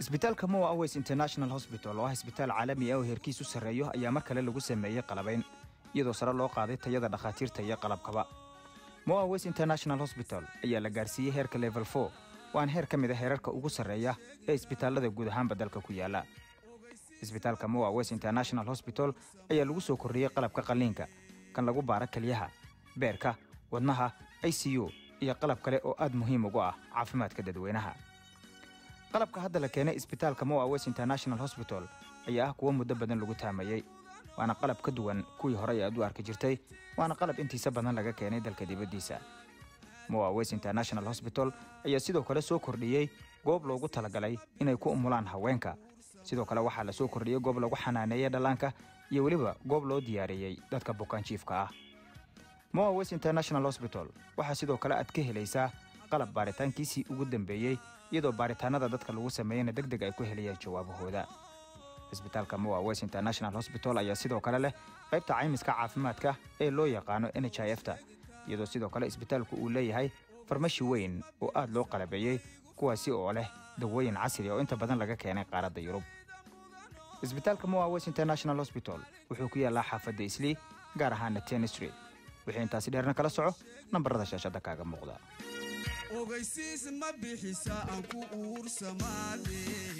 isbitaalka moa aways international hosbital oo ah isbitaal caalami ah oo heerkiisu sarreeyo ayaa mar kale lagu sameeyey qalabayn iyadoo sare loo qaaday tayada dhakhaatiirta iyo qalabkaba moa aways international hosbital ayaa la gaarsiiyey heerka level for waana heer ka mid a heerarka ugu sarreeya ee isbitaallada guud ahaanba dalka ku yaala isbitaalka moa aways international hosbital ayaa lagu soo kordhiyey qalabka qalliinka kan lagu baara keliyaha beerka wadnaha i c u iyo qalab kale oo aad muhiim ugu ah caafimaadka dadweynaha qalabka hadda la keenay isbitaalka moa west international hosbital ayaa ah kuwo muddo badan lagu taamayey waana qalab ka duwan kuwii horey aad u arki jirtay waana qalab intiisa badan laga keenay dalka dibaddiisa moa west international hosbital ayaa sidoo kale soo kordhiyey goob loogu talagalay inay ku umulaan haweenka sidoo kale waxaa la soo kordhiyey goob lagu xanaaneeyey dhallaanka iyo weliba goob loo diyaariyey dadka bukaanjiifka ah moa west international hosbital waxaa sidoo kale aad ka helaysaa qalab baaritaankiisii ugu dambeeyey iyadoo baaritaanada dadka lagu sameeyeyna deg deg ay ku helayaan jawaabahooda isbitaalka moa west international hosbital ayaa sidoo kale leh qaybta caymiska caafimaadka ee loo yaqaano n h i f ta iyadoo sidoo kale isbitaalku uu leeyahay farmashi weyn oo aad loo qalabeeyey kuwaasi oo leh dawooyin casri oo inta badan laga keenay qaaradda yurub isbitaalka moa west international hosbital wuxuu ku yaallaa xaafadda islii gaar ahaana ten street wixii intaasi dheerna kala soco nambarada shaashadda kaaga muuqda ogeysiis ma bixisa aan ku uursamaade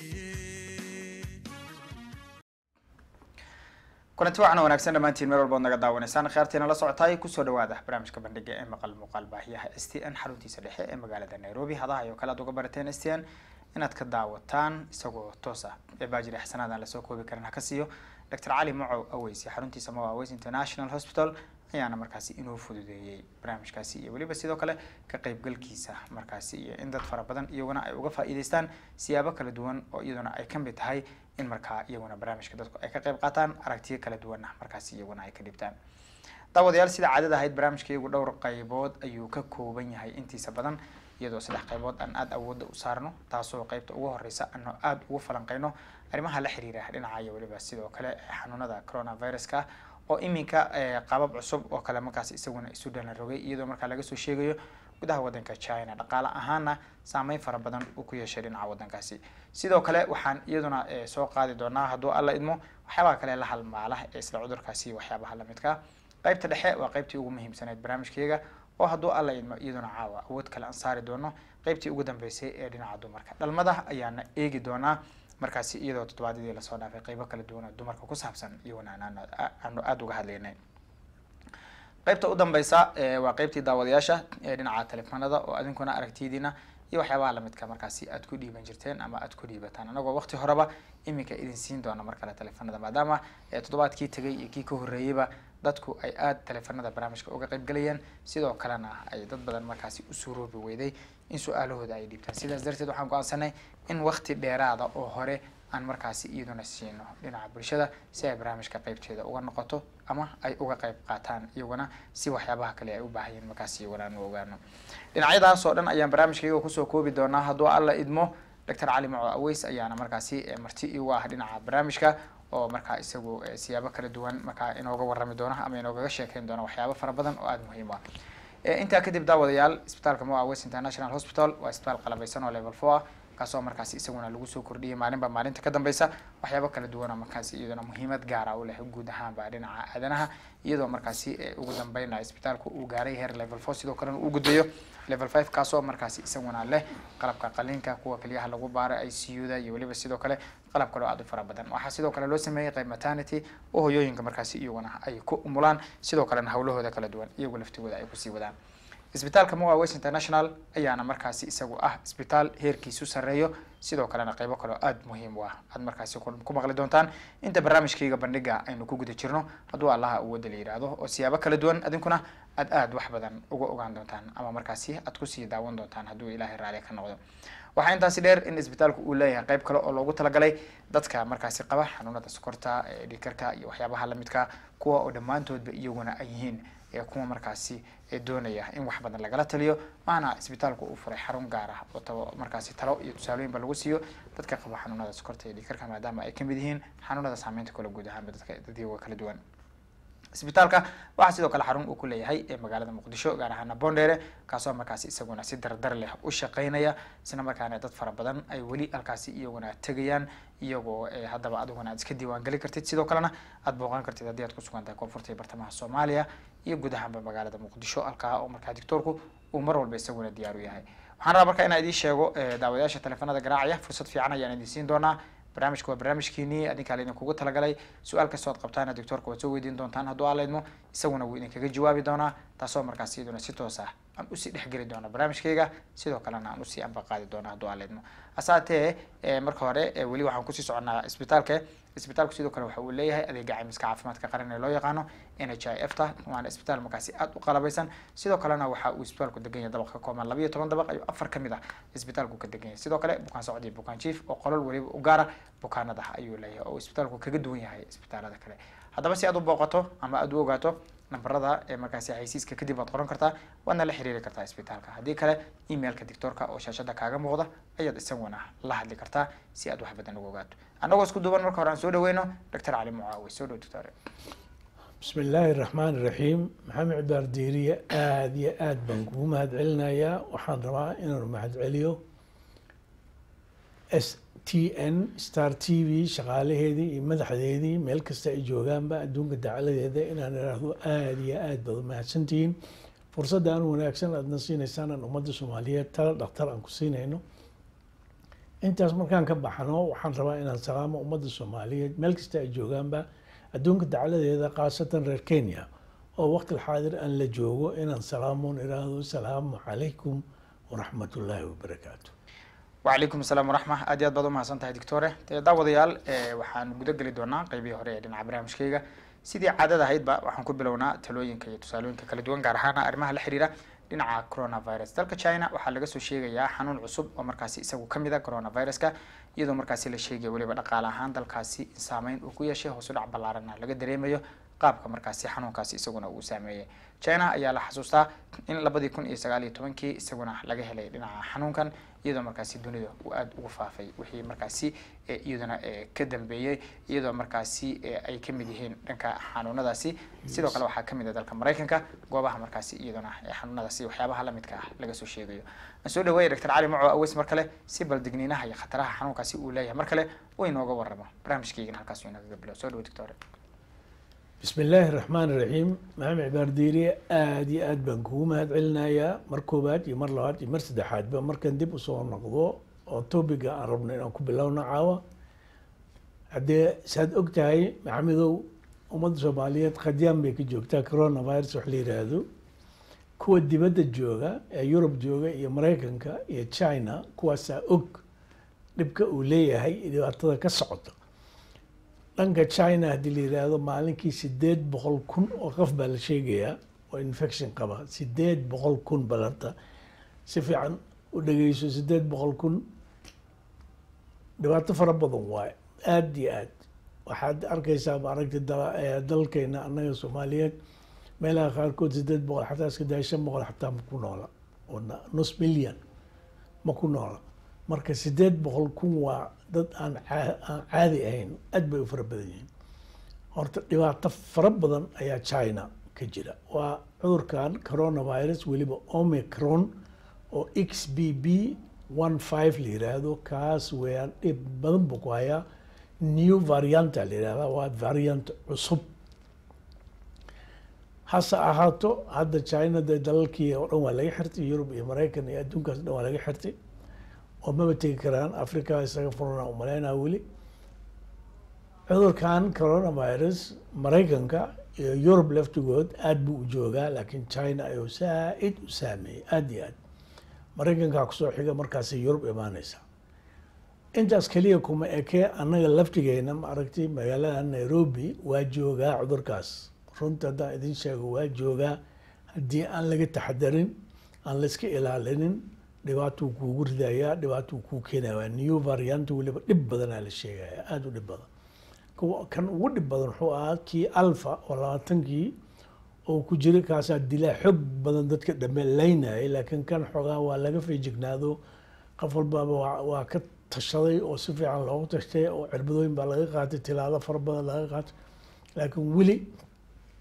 kulanti waxaana wanaagsan dhammaantiin meel walbaad naga daawanaysaan kheertiina la socotaay kusoo dhawaada barnaamijka bandhiga ee maqal muuqaal baahiyaha s t n xaruntiisa dhexe ee magaalada nairobi hadaha iyo kale aad uga barateen s t n inaad ka daawataan isagoo toos ah ee baajiri xasanaadan lasoo koobi karin ha ka siiyo dr cali macow aweysi xaruntiisa moa aweys international hospital ayaana markaasi inuu fududeeyey barnaamijkaasi iyo weliba sidoo kale ka qaybgalkiisa markaasi iyo in dad fara badan iyaguna ay uga faa'iidaystaan siyaabo kala duwan oo iyaduna ay ka mid tahay in markaa iyaguna barnaamijka dadku ay ka qayb qaataan aragtiyo kala duwanna markaasi iyaguna ay ka dhibtaan daawadayaal sida caadada ahayd barnaamijka iyagu dhowr qaybood ayuu ka kooban yahay intiisa badan iyadoo saddex qaybood aan aada awoodda u saarno taasoo qaybta ugu horeysa ano aada ugu falanqeyno arrimaha la xiriira dhinaca iyo weliba sidoo kale xanuunada coronaviruska oo iminka qabab cusub oo kale markaas isaguna isu dhana rogay iyadoo markaa laga soo sheegayo gudaha wadanka china dhaqaale ahaana saameyn fara badan uu ku yeeshay dhinaca wadankaasi sidoo kale waxaan iyaduna soo qaadi doonaa hadduu alla idmo waxyaabaha kale la halmaala ee isla cudurkaasi waxyaabaha lamidka qaybta dhexe waa qaybtii ugu muhiimsaneyd barnaamijkayga oo hadduu alla idmo iyaduna caawa awood kale aan saari doono qaybtii ugu dambeysay ee dhinaca dumarka dhalmada ayaana eegi doonaa markaasi iyadoo toddobaadyadii lasoo dhaafay qaybo kala duwan oo dumarka ku saabsan iyaguna aanu aada uga hadlaynay qaybta u dambeysa waa qaybtii daawadayaasha ee dhinaca telefoonada oo adinkuna aragtidiina iyo waxyaabaha lamidka markaasi aad ku dhiiban jirteen ama aad ku dhiibataan anagoo waqti horeba iminka idin siin doona mar kale telefoonada maadaama toddobaadkii tegay iyo kii ka horreeyeyba dadku ay aada telefoonada barnaamijka uga qaybgalayeen sidoo kalena ay dad badan markaasi u suuroobi weyday in su-aalahooda ay dhiibtaan sidaas darteed waxaan go-aansanay in waqti dheeraada oo hore aan markaasi iyaduna siino dhinaca bulshada si ay barnaamijka qaybteeda uga noqoto ama ay uga qayb qaataan iyaguna si waxyaabaha kale ay u baahayeen markaasi iyaguna aan u ogaano dhinacyadaas oo dhan ayaan barnaamijkayga kusoo koobi doonaa hadduu alla idmo doctor cali maco aweys ayaana markaasi marti igu ah dhinaca barnaamijka oo markaa isagu siyaabo kala duwan markaa inooga warrami doona ama inoogaga sheekeyn doona waxyaabo fara badan oo aada muhiim ah intaa kadib daawadayaal isbitaalka moa west international hospital waa isbitaal qalabeysan oo level four ah kaasoo markaasi isaguna lagu soo kordhiyay maalinba maalinta ka dambeysa waxyaabo kala duwana markaasi iyaduna muhiimad gaara u leh guud ahaanba dhinaca aadanaha iyadoo markaasi ugu dambeynaya isbitaalku uu gaaray heer level four sidoo kalena uu gudbayo level five kaasoo markaasi isaguna leh qalabka qaliinka kuwa keliyaha lagu baara i c u da iyo weliba sidoo kale qalab kaloo aada u fara badan waxaa sidoo kale loo sameeyey qayb maternity oo hoyooyinka markaasi iyaguna ay ku umulaan sidoo kalena hawlahooda kala duwan iyagu laftigooda ay kusii wadaan isbitaalka moa west international ayaana markaasi isagu ah isbitaal heerkiisu sarreeyo sidoo kalena qaybo kaleo aada muhiim u ah aad markaasi ku maqli doontaan inta barnaamijkayga bandhiga aynu ku guda jirno hadduu allaha uu wada la yidhaahdo oo siyaabo kala duwan adinkuna aad aada wax badan uga ogaan doontaan ama markaasi aad kusii daawan doontaan hadduu ilaahay raali ka noqdo waxaa intaasi dheer in isbitaalku uu leeyahay qayb kale oo loogu talagalay dadka markaasi qaba xanuunada sokorta dhikarka iyo waxyaabaha lamidka kuwa oo dhammaantoodba iyaguna ay yihiin kuwa markaasi doonaya in wax badan lagala taliyo maana isbitaalku uu furay xarun gaar ah oo tabo markaasi talo iyo tusaalooyinba lagu siiyo dadka qaba xanuunada sokorta iyo dhikarka maadaama ay kamid yihiin xanuunada saameynta kale guud ahaanba dadka dadyaga kala duwan isbitaalka waxaa sidoo kale xarun uu ku leeyahay ee magaalada muqdisho gaar ahaana bondere kaasoo markaasi isaguna si dardar leh u shaqeynaya isla markaana dad fara badan ay weli halkaasi iyaguna tegayaan iyagoo haddaba adiguna aad iska diiwaan geli kartid sidoo kalena aad booqan kartid haddii aad ku sugan tahay koonfurta iyo bartamaha soomaaliya iyo guud ahaanba magaalada muqdisho halkaa oo markaa doctoorku uu mar walba isaguna diyaar u yahay waxaan rabaa marka inaan idiin sheego daawadayaasha teleefanada garaacaya fursad fiican ayaan idin siin doonaa barnaamijka waa barnaamijkiinii adinkaa laidinkugu talagalay su-aal kastoo ad qabtaana doctoorka waad soo weydiin doontaan hadduu aalaydmo isaguna wuu idinkaga jawaabi doonaa taasoo markaas iyaduna si toos ah aan usii dhexgeli doona barnaamijkayga sidoo kalena aan usii ambaqaadi doona hadduu aalaydmo hasaatee marka hore weli waxaan kusii soconaa isbitaalka isbitaalku sidoo kale waxa uu leeyahay adeega caymiska caafimaadka qaran ee loo yaqaano n h i f ta waana isbitaal markaasi aad u qalabaysan sidoo kalena waxa uu isbitaalku degan yahay dabaq ka kooban labayo toban dabaq ayuu afar kamid ah isbitaalku ka degan yahay sidoo kale bukaan socod iyo bukaan jief oo qolol weliba u gaara bukaanada ayuu leeyahay oo isbitaalku kaga duwan yahay isbitaalada kale haddaba si aad u booqato ama aad u ogaato nambarada ee markaasi xaysiiska kadib waad qoran kartaa waadna la xiriiri kartaa isbitaalka haddii kale emailka doctoorka oo shaashada kaaga muuqda ayaad isaguna la hadli kartaa si aad wax badan uga ogaato annagoo isku duuban marka hore aan soo dhaweyno doctor cali mucaawi soo dhow doctor bismi illaahi raxmaan iraxiim maxamed cibaar diiriye aada iyo aada baan kugu mahad celinayaa waxaan rabaa inaan mahad celiyo s t n star t v shaqaalaheedii iyo madaxdeedii meel kasta ay joogaanba adduunka dacaladeeda inaan idhaahdo aada iyo aad baad mahadsantihiin fursadda aan wanaagsan aadna siinaysaan aan ummadda soomaaliyeed tala dhakhtar aan ku siinayno intaas markaan ka baxno waxaan rabaa inaan salaamo ummadda soomaaliyeed meel kasta ay joogaanba adduunka dacaladeeda khaasatan reer kenya oo waqti xaadir aan la joogo inaan salaamoon idhaahdo salaamu calaykum waraxmat ullaahi wabarakaatu wacalaykum asalaam waraxma aad iyo aad baad umahadsan tahay doctore dee daawadayaal waxaan guda geli doonaa qeybihii hore ee dhinaca barnaamijkayga sidii caadada ahaydba waxaan ku bilownaa talooyinka iyo tusaalooyinka kala duwan gaar ahaan arrimaha la xiriira dhinaca coronavirus dalka china waxaa laga soo sheegayaa xanuun cusub oo markaasi isagu kamid a coronaviruska iyadoo markaasi la sheegaya weliba dhaqaale ahaan dalkaasi in saameyn uu ku yeeshay hoos u dhac ballaarana laga dareemayo qaabka markaasi xanuunkaasi isaguna uu saameeyey china ayaa la xasuustaa in labadii kun iyo sagaal iyo tobankii isaguna laga helay dhinaca xanuunkan iyadoo markaasi dunida uu aada ugu faafay wixii markaasi iyaduna ka dambeeyey iyadoo markaasi ay kamid yihiin dhanka xanuunadaasi sidoo kale waxaa kamid ah dalka maraykanka goobaha markaasi iyaduna xanuunadaasi waxyaabaha lamidka ah laga soo sheegayo aan soo dhaweeya doctor cali maco aweys mar kale si bal digniinaha iyo khataraha xanuunkaasi uu leeyahay mar kale uu inooga waramo barnaamijkaygana halkaas uu inagaga bilo soo dhawo doctor bismi illaahi raxmaan iraxiim maxamed cibaar diiriye aada iyo aad baan kugu mahad celinayaa mar koowaad iyo mar labaad iyo mar saddexaadba markaan dib usoo noqdo oo topiga aan rabno inaan ku bilowno caawa haddee saad og tahay maxamedow ummadda soomaaliyeed qadyaan bay ka joogtaa coronavirus wax la yiraahdo kuwa dibadda jooga ee yurub jooga iyo maraykanka iyo china kuwaasaa og dhibka uu leeyahay dhibaatada ka socota dhanka china haddii la yiraahdo maalinkii sideed boqol kun oo qof baa la sheegayaa oo infection qaba sideed boqol kun balarta si fiican u dhegeyso sideed boqol kun dhibaato fara badan waaye aada iyo aad waxaad arkeysaa maaragta dalkeena annaga soomaaliyeed meelaha qaarkood sideed boqol xataa iska daya shan boqol xataa ma ku noola oo nus milyan ma ku noola marka sideed boqol kun waa dad aan aan caadi ahayn aad bay u fara badan yihiin horta dhibaato fara badan ayaa china ka jira waa cudurkan coronavirus weliba omicron oo x b b one five la yiraahdo kaas weeyaan dhib badan buu ku hayaa new varianta la yirahdaa waa variant cusub hase ahaato hadda china dee dalalkii oo dhan waa laga xirtay yurub iyo maraykan iyo adduunkaas dhan waa laga xirtay oo maba tegi karaan africa isaga furana umaleynaa weli cudurkan coronavirus maraykanka iyo yurub laftigood aada buu u joogaa laakiin china ayuu saa-id u saameeyey aada iyo aad maraykankaa kusoo xiga markaasay yurub imaaneysaa intaas keliya kuma ekee annaga laftigeena ma aragtay magaalada nairobi waa joogaa cudurkaas runta haddaan idin sheego waa joogaa haddii aan laga taxadarin aan la iska ilaalinin dhibaatuu kuugu ridayaa dhibaatuu kuu keenaya waa new variant weliba dhib badanaa la sheegaya aada u dhib badan kan ugu dhib badan wuxuu ahaa kii alfa oo labaatankii oo ku jira kaasaa dilaa xoog badan dadka dhambe laynayay laakiin kan xoogaa waa laga feejignaado qof walbaaba waa ka tashaday oo si fiican loogu tashtay oo cirbadooyin baa laga qaatay tilaado fara badan laga qaatay laakiin weli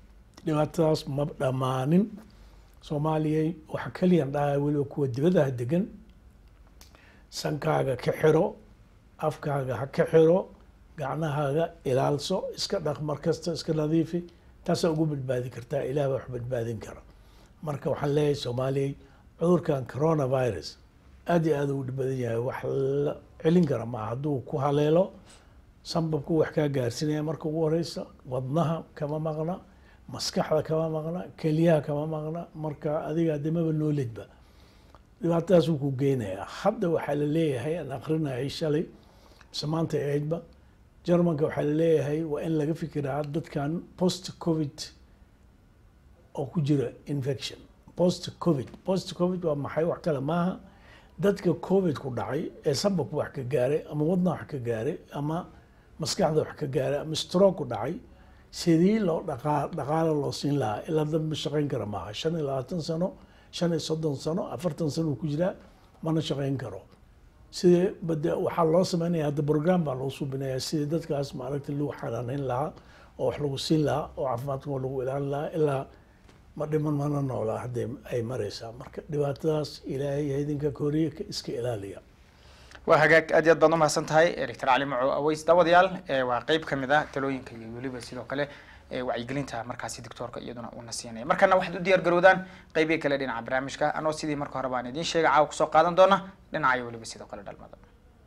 dhibaatadaas ma dhammaanin soomaaliya waxa keliyan dhahaa weliba kuwa dibadaha degan sankaaga ka xiro afkaaga ha ka xiro gacnahaaga ilaalso iska dhaq mar kasta iska nadiifi taasaa ugu badbaadi kartaa ilaah baa wax badbaadin kara marka waxaan leeyahay soomaaliyay cudurkan coronavirus aad iyo aad ugu dhib badan yahay wax la celin kara maaha hadduu ku haleelo sambabku wax kaa gaarsinaya marka ugu horeysa wadnaha kama maqna maskaxda kama maqna keliyaha kama maqna marka adiga adimaba nooledba dhibaatadaas wuu ku geynayaa hadda waxaa la leeyahay aan akrinayay shalay mise maanta ahaydba germanka waxaa la leeyahay waa in laga fikiraa dadkan post covid oo ku jira infection post covid post covid waa maxay wax kale maaha dadka covid ku dhacay ee sambabku wax ka gaaray ama wadnaha wax ka gaaray ama maskaxda wax ka gaaray ama stroke ku dhacay sidii loo dhaqaa dhaqaalo loo siin lahaa ilaa dad ma shaqayn kara maaha shan iyo labaatan sano shan iyo soddon sano afartan sano uu ku jiraa mana shaqayn karo sidii bade waxaa loo sameynaya hadda program baa loo suubinaya sidii dadkaas maaragta lagu xanaaneyn lahaa oo wax lagu siin lahaa oo caafimaadkooda lagu ilaalin lahaa ilaa ma dhiman mana noolaa haddii ay mareysaa marka dhibaatadaas ilaahay ha idinka koriye ka iska ilaaliya waa hagaag aad iyo aad baad umahadsan tahay doctor cali maco aweys daawadayaal ee waa qeyb kamid a talooyinka iyo weliba sidoo kale ee wacyigelinta markaasi doctoorka iyaduna uuna siinaya markana waxaad u diyaar garowdaan qeybihi kale dhinaca barnaamijka anoo sidii marka hore baan idiin sheegay caawa kusoo qaadan doona dhinaca iyo weliba sidoo kale dhalmada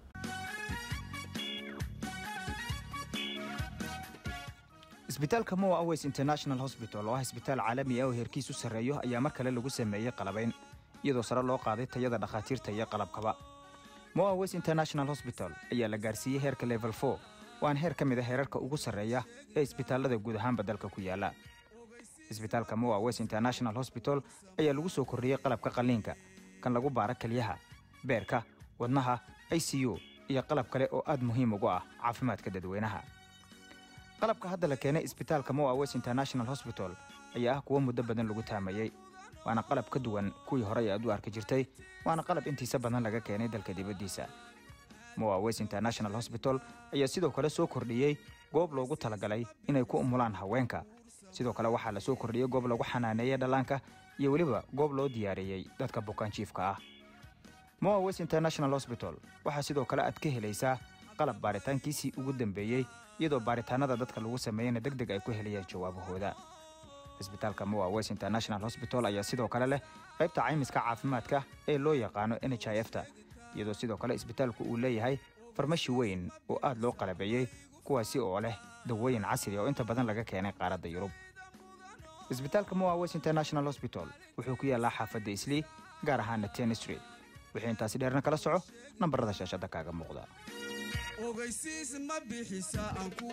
isbitaalka moa aways international hospital oo ah isbitaal caalami ah oo heerkiisu sarreeyo ayaa mar kale lagu sameeyey qalabayn iyadoo sare loo qaaday tayada dhakhaatiirta iyo qalabkaba moa aways international hospital ayaa la gaarsiiyey heerka level four waana heer ka mid a heerarka ugu sarreeya ee isbitaallada guud ahaanba dalka ku yaala isbitaalka moa aways international hospital ayaa lagu soo kordhiyey qalabka qalliinka kan lagu baara kelyaha beerka wadnaha i c u iyo qalab kale oo aad muhiim ugu ah caafimaadka dadweynaha qalabka hadda la keenay isbitaalka moa west international hospital ayaa ah kuwo muddo badan lagu taamayey waana qalab ka duwan kuwii horey aad u arki jirtay waana qalab intiisa badan laga keenay dalka dibaddiisa moa west international hospital ayaa sidoo kale soo kordhiyey goob loogu talagalay inay ku umulaan haweenka sidoo kale waxaa la soo kordhiyey goob lagu xanaaneeyey dhallaanka iyo weliba goob loo diyaariyey dadka bukaanjiifka ah moa west international hospital waxaa sidoo kale aad ka helaysaa qalab baaritaankiisii ugu dambeeyey iyadoo baaritaanada dadka lagu sameeyeyna deg deg ay ku helayaan jawaabahooda isbitaalka moa west international hospital ayaa sidoo kale leh qaybta caymiska caafimaadka ee loo yaqaano n h i f ta iyadoo sidoo kale isbitaalku uu leeyahay farmashi weyn oo aad loo qalabeeyey kuwaasi oo leh dawooyin casri oo inta badan laga keenay qaaradda yurub isbitaalka moa west international hospital wuxuu ku yaallaa xaafadda islii gaar ahaana ten street wixii intaasi dheerna kala soco nambarada shaashadda kaaga muuqda ogeysiis ma bixisa aan ku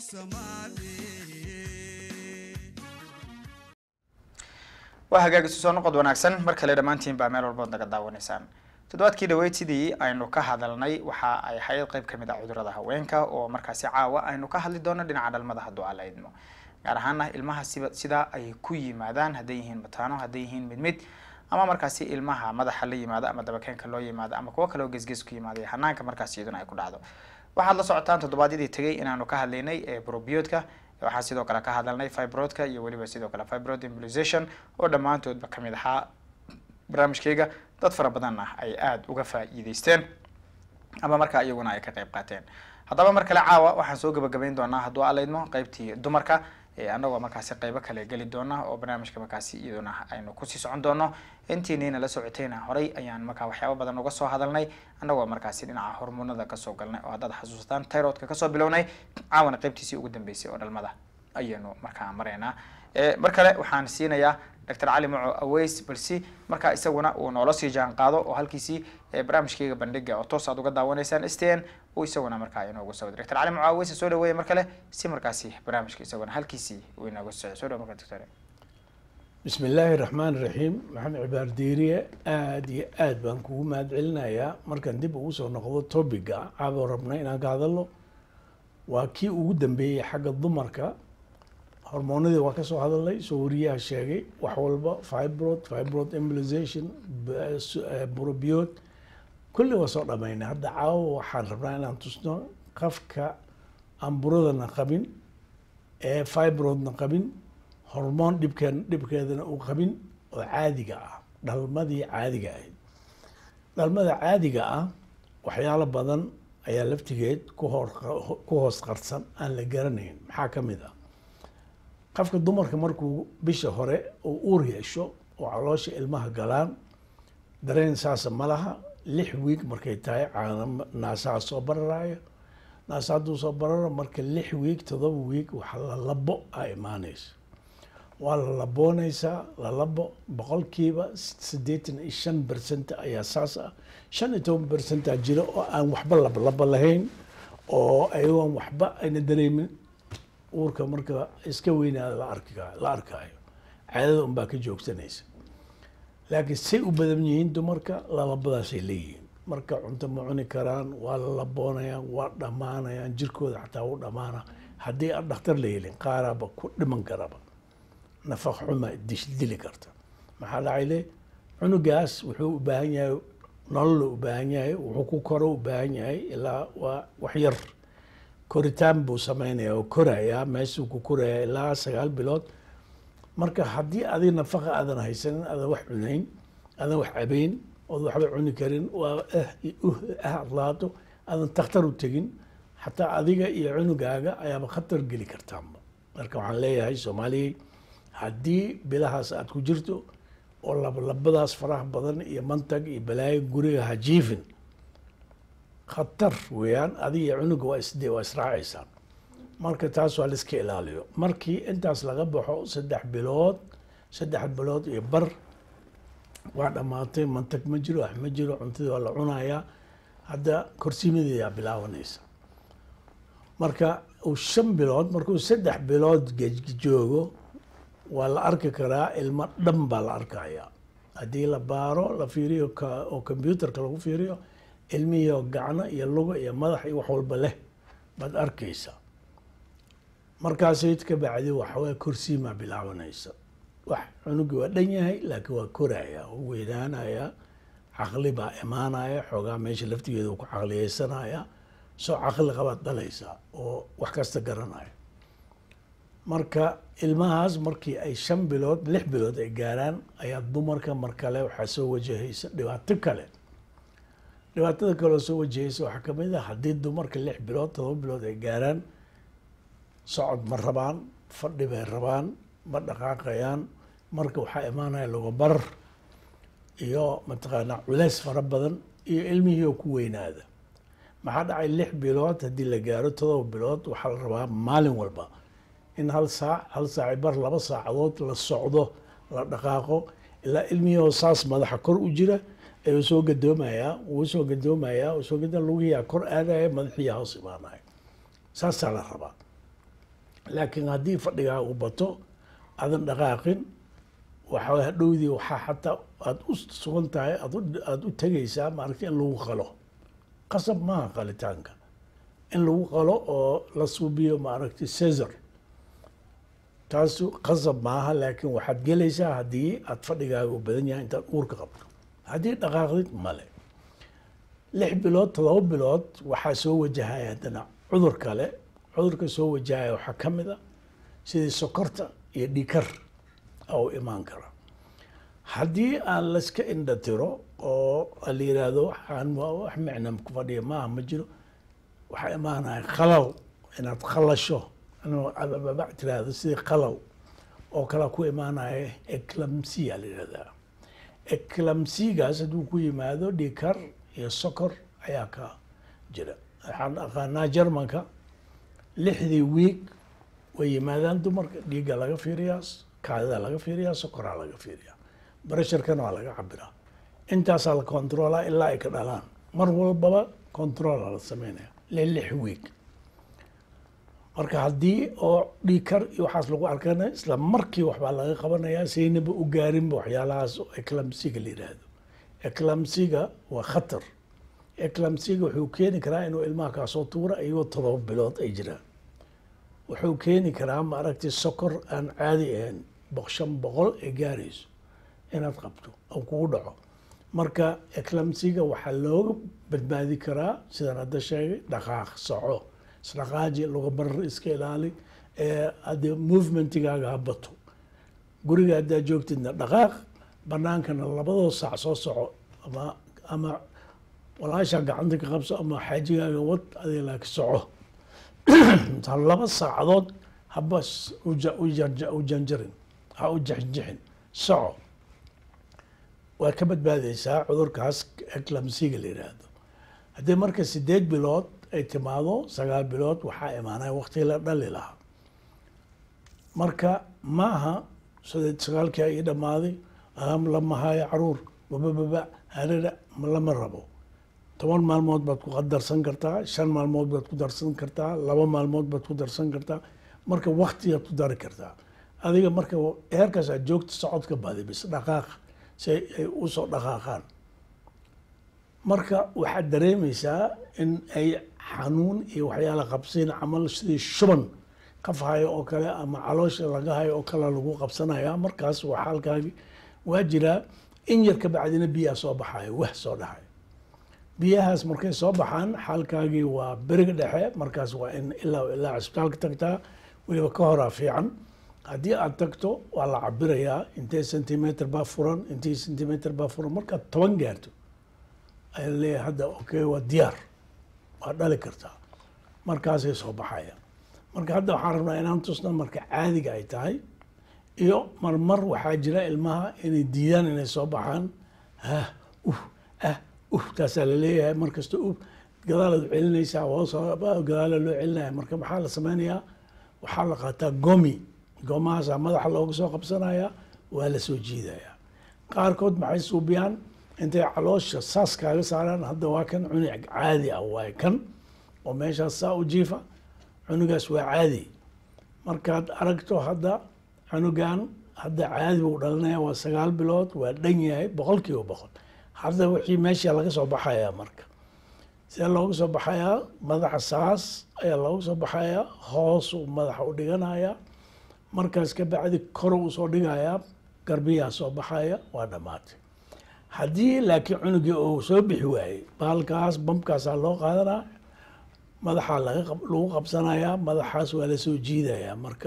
uursamaade waa hagaag isu soo noqod wanaagsan mar kale dhammaantiin baa meel walbood naga daawanaysaan toddobaadkii dhaweyd sidii aynu ka hadalnay waxa ay ahayd qayb ka mid ah cudurada haweenka oo markaasi caawa aynu ka hadli doono dhinaca dhalmada hadduu alla idmo gaar ahaana ilmaha siba sidaa ay ku yimaadaan hadday yihiin mataano hadday yihiin mid mid ama markaasi ilmaha madaxa la yimaado ama dabakeenka loo yimaado ama kuwo kale oo gesges ku yimaada hanaanka markaasi iyaduna ay ku dhacdo waxaad la socotaan toddobaadyadii tegay inaanu ka hadlaynay ee brobiodka waxaan sidoo kale ka hadalnay fibrodka iyo weliba sidoo kale fibrod immunization oo dhammaantoodba kamid ahaa barnaamijkayga dad fara badan ah ay aada uga faa'iideysteen ama markaa iyaguna ay ka qayb qaateen haddaba mar kale caawa waxaan soo gabagabayn doonaa hadduu alaydmo qaybtii dumarka annagoo markaasi qaybo kale geli doona oo barnaamijka markaasi iyaduna aynu kusii socon doono intiinayna la socotayna horay ayaan markaa waxyaaba badan uga soo hadalnay annagoo markaasi dhinaca hormoonada kasoo galnay oo haddaad xasuusataan tyrodka kasoo bilownay caawana qaybtiisii ugu dambeysay oo dhalmada ayaynu markaa maraynaa mar kale waxaan siinayaa doctor cali maco aweys balsi markaa isaguna uu noola sii jaan qaado oo halkiisii barnaamijkayga bandhiga oo toos aad uga daawanaysaan s t n uu isaguna markaa inoogu soo doctor cali maco aweys soo dhaweeya mar kale si markaasi barnaamijka isaguna halkiisii uu inoogu socdo soo dhawo marka doctor bismi illaahi raxmaan raxiim maxamed cibaar diiriye aada iyo aad baan kugu mahad celinayaa markaan dib ugu soo noqdo topiga caabo rabna inaan ka hadalno waa kii ugu dambeeyey xagga dumarka hormoonadii waa kasoo hadalnay soo wariyaha sheegay wax walba fibrod fibrod embolization brobiod kulli waa soo dhamaynay hadda caawo waxaan rabnaa inaan tusno qafka aan buradana qabin ee fibrodna qabin hormoon dhibkeen dhibkeedana uu qabin oo caadiga ah dhalmadii caadiga ahayd dhalmada caadiga ah waxyaalo badan ayaa laftigeed ku hor ku hoos qarsan aan la garanayn maxaa ka mid ah qofka dumarka markuu bisha hore uu uur yeesho oo caloosha ilmaha galaan dareen saasa ma laha lix wiig markay tahay caana naasaha soo bararaayo naasa hadduu soo bararo marka lix wiig todoba wiig waxa la labo a imaanaysa waa la laboonaysaa la labo boqolkiiba siddeetan iyo shan bercent ayaa saas ah shan iyo toban bercentaa jira oo aan waxba labalaba lahayn oo ayagoon waxba ayna dareemin uurka marka iska weynaada la arki la arkaayo caadada unbaa ka joogsanaysa laakiin say u badan yihiin dumarka lalabadaasay leeyihiin marka cunto ma cuni karaan waa la laboonayaan waa dhammaanayaan jirkooda xataa u dhammaana haddii aan dhakhtar la helin qaaraaba ku dhiman karaba nafaq xuma dish dili karta maxaa dhacay le cunugaas wuxuu u baahan yahay nolol u baahan yahay wuxuu ku koro u baahan yahay ilaa waa wax yar koritaan buu sameynaya oo korayaa meeshuu ku koraya ilaa sagaal bilood marka haddii adiga nafaqa aadan haysanin aadan wax cunayn aadan wax cabayn ood waxba cuni karin waa ah uh ah adlaato aadan takhtar u tegin xataa adiga iyo cunugaaga ayaaba khatar geli kartaanba marka waxaan leeyahay soomaaliyey haddii bilahaas aad ku jirto oo labalabadaas faraha badan iyo mantag iyo balaayo guriga ha jiifin khatar weeyaan adiga iyo cunuga waa isde waa israacaysaan marka taas waa laiska ilaaliyo markii intaas laga baxo saddex bilood saddex bilood iyo bar waa dhammaatay mantag ma jiro wax ma jiro cuntadii waa la cunayaa hadda korsiimadeedaa bilaabanaysa marka uu shan bilood markuu saddex bilood joogo waa la arki karaa ilmo dhan baa la arkayaa haddii la baaro la fiiriyo oo combyuterka lagu fiiriyo ilmihii oo gacno iyo luga iyo madax iyo wax walba leh baad arkaysaa markaasay ka bacdi waxawaa korsiimaa bilaabanaysa wax cunugii waa dhan yahay laakiin waa koraya oo weynaanaya caqli baa imaanaya xoogaa meesha laftigeeda uu ku caqliyeysanaya soo caqli qabaad dhalaysaa oo wax kasta garanaya marka ilmahaas markii ay shan bilood lix bilood ay gaaraan ayaa dumarka mar kale waxaa soo wajahaysa dhibaato kale dhibaatada kale oo soo wajahaysa waxaa kamid ah haddii dumarka lix bilood todoba bilood ay gaaraan socod ma rabaan fadhi bay rabaan ma dhaqaaqayaan marka waxaa imaanaya lugabar iyo mataqaanaa culeys fara badan iyo ilmihii oo ku weynaada maxaa dhacay lix bilood haddii la gaaro todoba bilood waxaa la rabaa maalin walba in hal saac hal saaci bar laba saacadood la socdo la dhaqaaqo ilaa ilmihii oo saas madaxa kor u jira ayuu soo gadoomayaa wuu soo gadoomayaa soo gada lugihiyaa kor aadaya madaxiyaa hoos imaanaya saasaa la rabaa laakiin haddii fadhigaa uu bato aadan dhaqaaqin waxaa hadhowdii waxaa xataa aada u sugan tahay aada u tegaysaa maaragta in lagu qalo qasab maaha qalitaanka in lagu qalo oo la suubiyo maaragtay cesar taasu qasab maaha laakiin waxaad gelaysaa haddii aada fadhigaaga u badan yahay intaad uurka qabto haddii dhaqaaqdid male lix bilood todoba bilood waxaa soo wajahaya haddana cudur kale cudurka soo wajahaya waxaa ka mid a sidii sokorta iyo dhikar oo imaan kara haddii aan layska indha tiro oo la yiraahdo waxaan wax micna ku fadhiya maaha ma jiro waxaa imaanaya qalal inaad qalasho inbabac tiraahdo sidii qalal oo kale ku imaanaya eclamsia la yihahdaa eclamsigaas hadduu ku yimaado dhikar iyo sokor ayaa ka jira waxaan aqaanaa jermanka lixdii wiig way yimaadaan dumarka dhiigga laga fiiriyaa kaadida laga fiiriyaa sokoraa laga fiiriyaa baresharkana waa laga cabiraa intaasaa la controlaa ilaa ay ka dhalaan mar walbaba controla la sameynaya le lix wiig marka haddii oo dhiikar iyo waxaas lagu arkana isla markii waxbaa laga qabanayaa saynaba u gaarinba waxyaalahaas eclamsiga la yidhaahdo eclamsiga waa khatar eclamsiga wuxuu keeni karaa inuu ilmaha kaasoo tuura iyagoo todoba bilood ay jiraan wuxuu keeni karaa maaragtay sokor aan caadi ahayn shan boqol ay gaarayso inaad qabto oo kugu dhaco marka eclamsiga waxaa looga badbaadi karaa sidaan hadda sheegay dhaqaaq soco isdhaqaaji luga barar iska ilaali haddii movementigaaga ha bato guriga haddaad joogtidna dhaqaaq banaankana labadoo saac soo soco ama ama walaasha gacanta ka qabso ama xaajigaaga wad adiga laaki soco ta laba saacadood haba s- u ja- u jarja- u janjarin ha u jexjexin soco waa ka badbaadeysaa cudurkaas eclamsiga la yidhaahdo haddii marka sideed bilood ay timaado sagaal bilood waxaa imaanaya waqtigii la dhali lahaa marka maaha sideed sagaalkii ii dhammaaday am lama hayo caruur babababa harira ma lama rabo toban maalmood baad ku darsan kartaa shan maalmood baad ku darsan kartaa laba maalmood baad ku darsan kartaa marka waktigaad ku dari kartaa adiga marka heerkaas aad joogta socodka badi bis dhaqaaq si ay usoo dhaqaaqaan marka waxaad dareemeysaa in ay xanuun iyo waxyaala qabsiin camal sidii shuban qaf hayo oo kale ama caloosha laga hayo oo kale lagu qabsanaya markaas waa xaalkaagi waa jiraa in yar ka bacdina biyaa soo baxayo wah soo dhaxay biyahaas markay soo baxaan xaalkaagii waa beriga dhexe markaas waa in ilaa ilaa cisbitaalka tagtaa weliba ka horaa fiican haddii aad tagto waa la cabirayaa intee centimeter baa furan intee centimeter baa furan markaad toban gaarto ayaa leeyahay hadda okay waa diyaar waa dhali kartaa markaasay soo baxaya marka hadda waxaan rabnaa inaan tusna marka caadiga ay tahay iyo marmar waxaa jira ilmaha inay diidaan inay soo baxaan ah uh ah uh taasaa laleeyahay markasta uh gadaalaad celinaysaa hoos gadaala loo celinaya marka maxaa la sameynayaa waxaa la qaataa gomi goomahaasaa madaxa looga soo qabsanaya waa la soo jiidaya qaarkood maxay suubiyaan intay caloosha saas kaaga saaraan hadda waa kan cunug caadi ah waay kan oo meeshaas saa u jiifa cunugaas waa caadi markaad aragto hadda cunugan hadda caadi buu dhalinaya waa sagaal bilood waa dhan yahay boqol kiiba boqol hadda wixii meesha laga soo baxayaa marka see looga soo baxayaa madaxa saas ayaa looga soo baxayaa hoosuu madaxa u dhiganaya markaas ka bacdi kor uu soo dhigayaa garbiyaa soo baxaya waa dhammaatay haddii laakiin cunugii uu soo bixi waayey baalkaas bamkaasaa loo qaadanaa madaxaa laga qab- lagu qabsanayaa madaxaas waa lasoo jiidayaa marka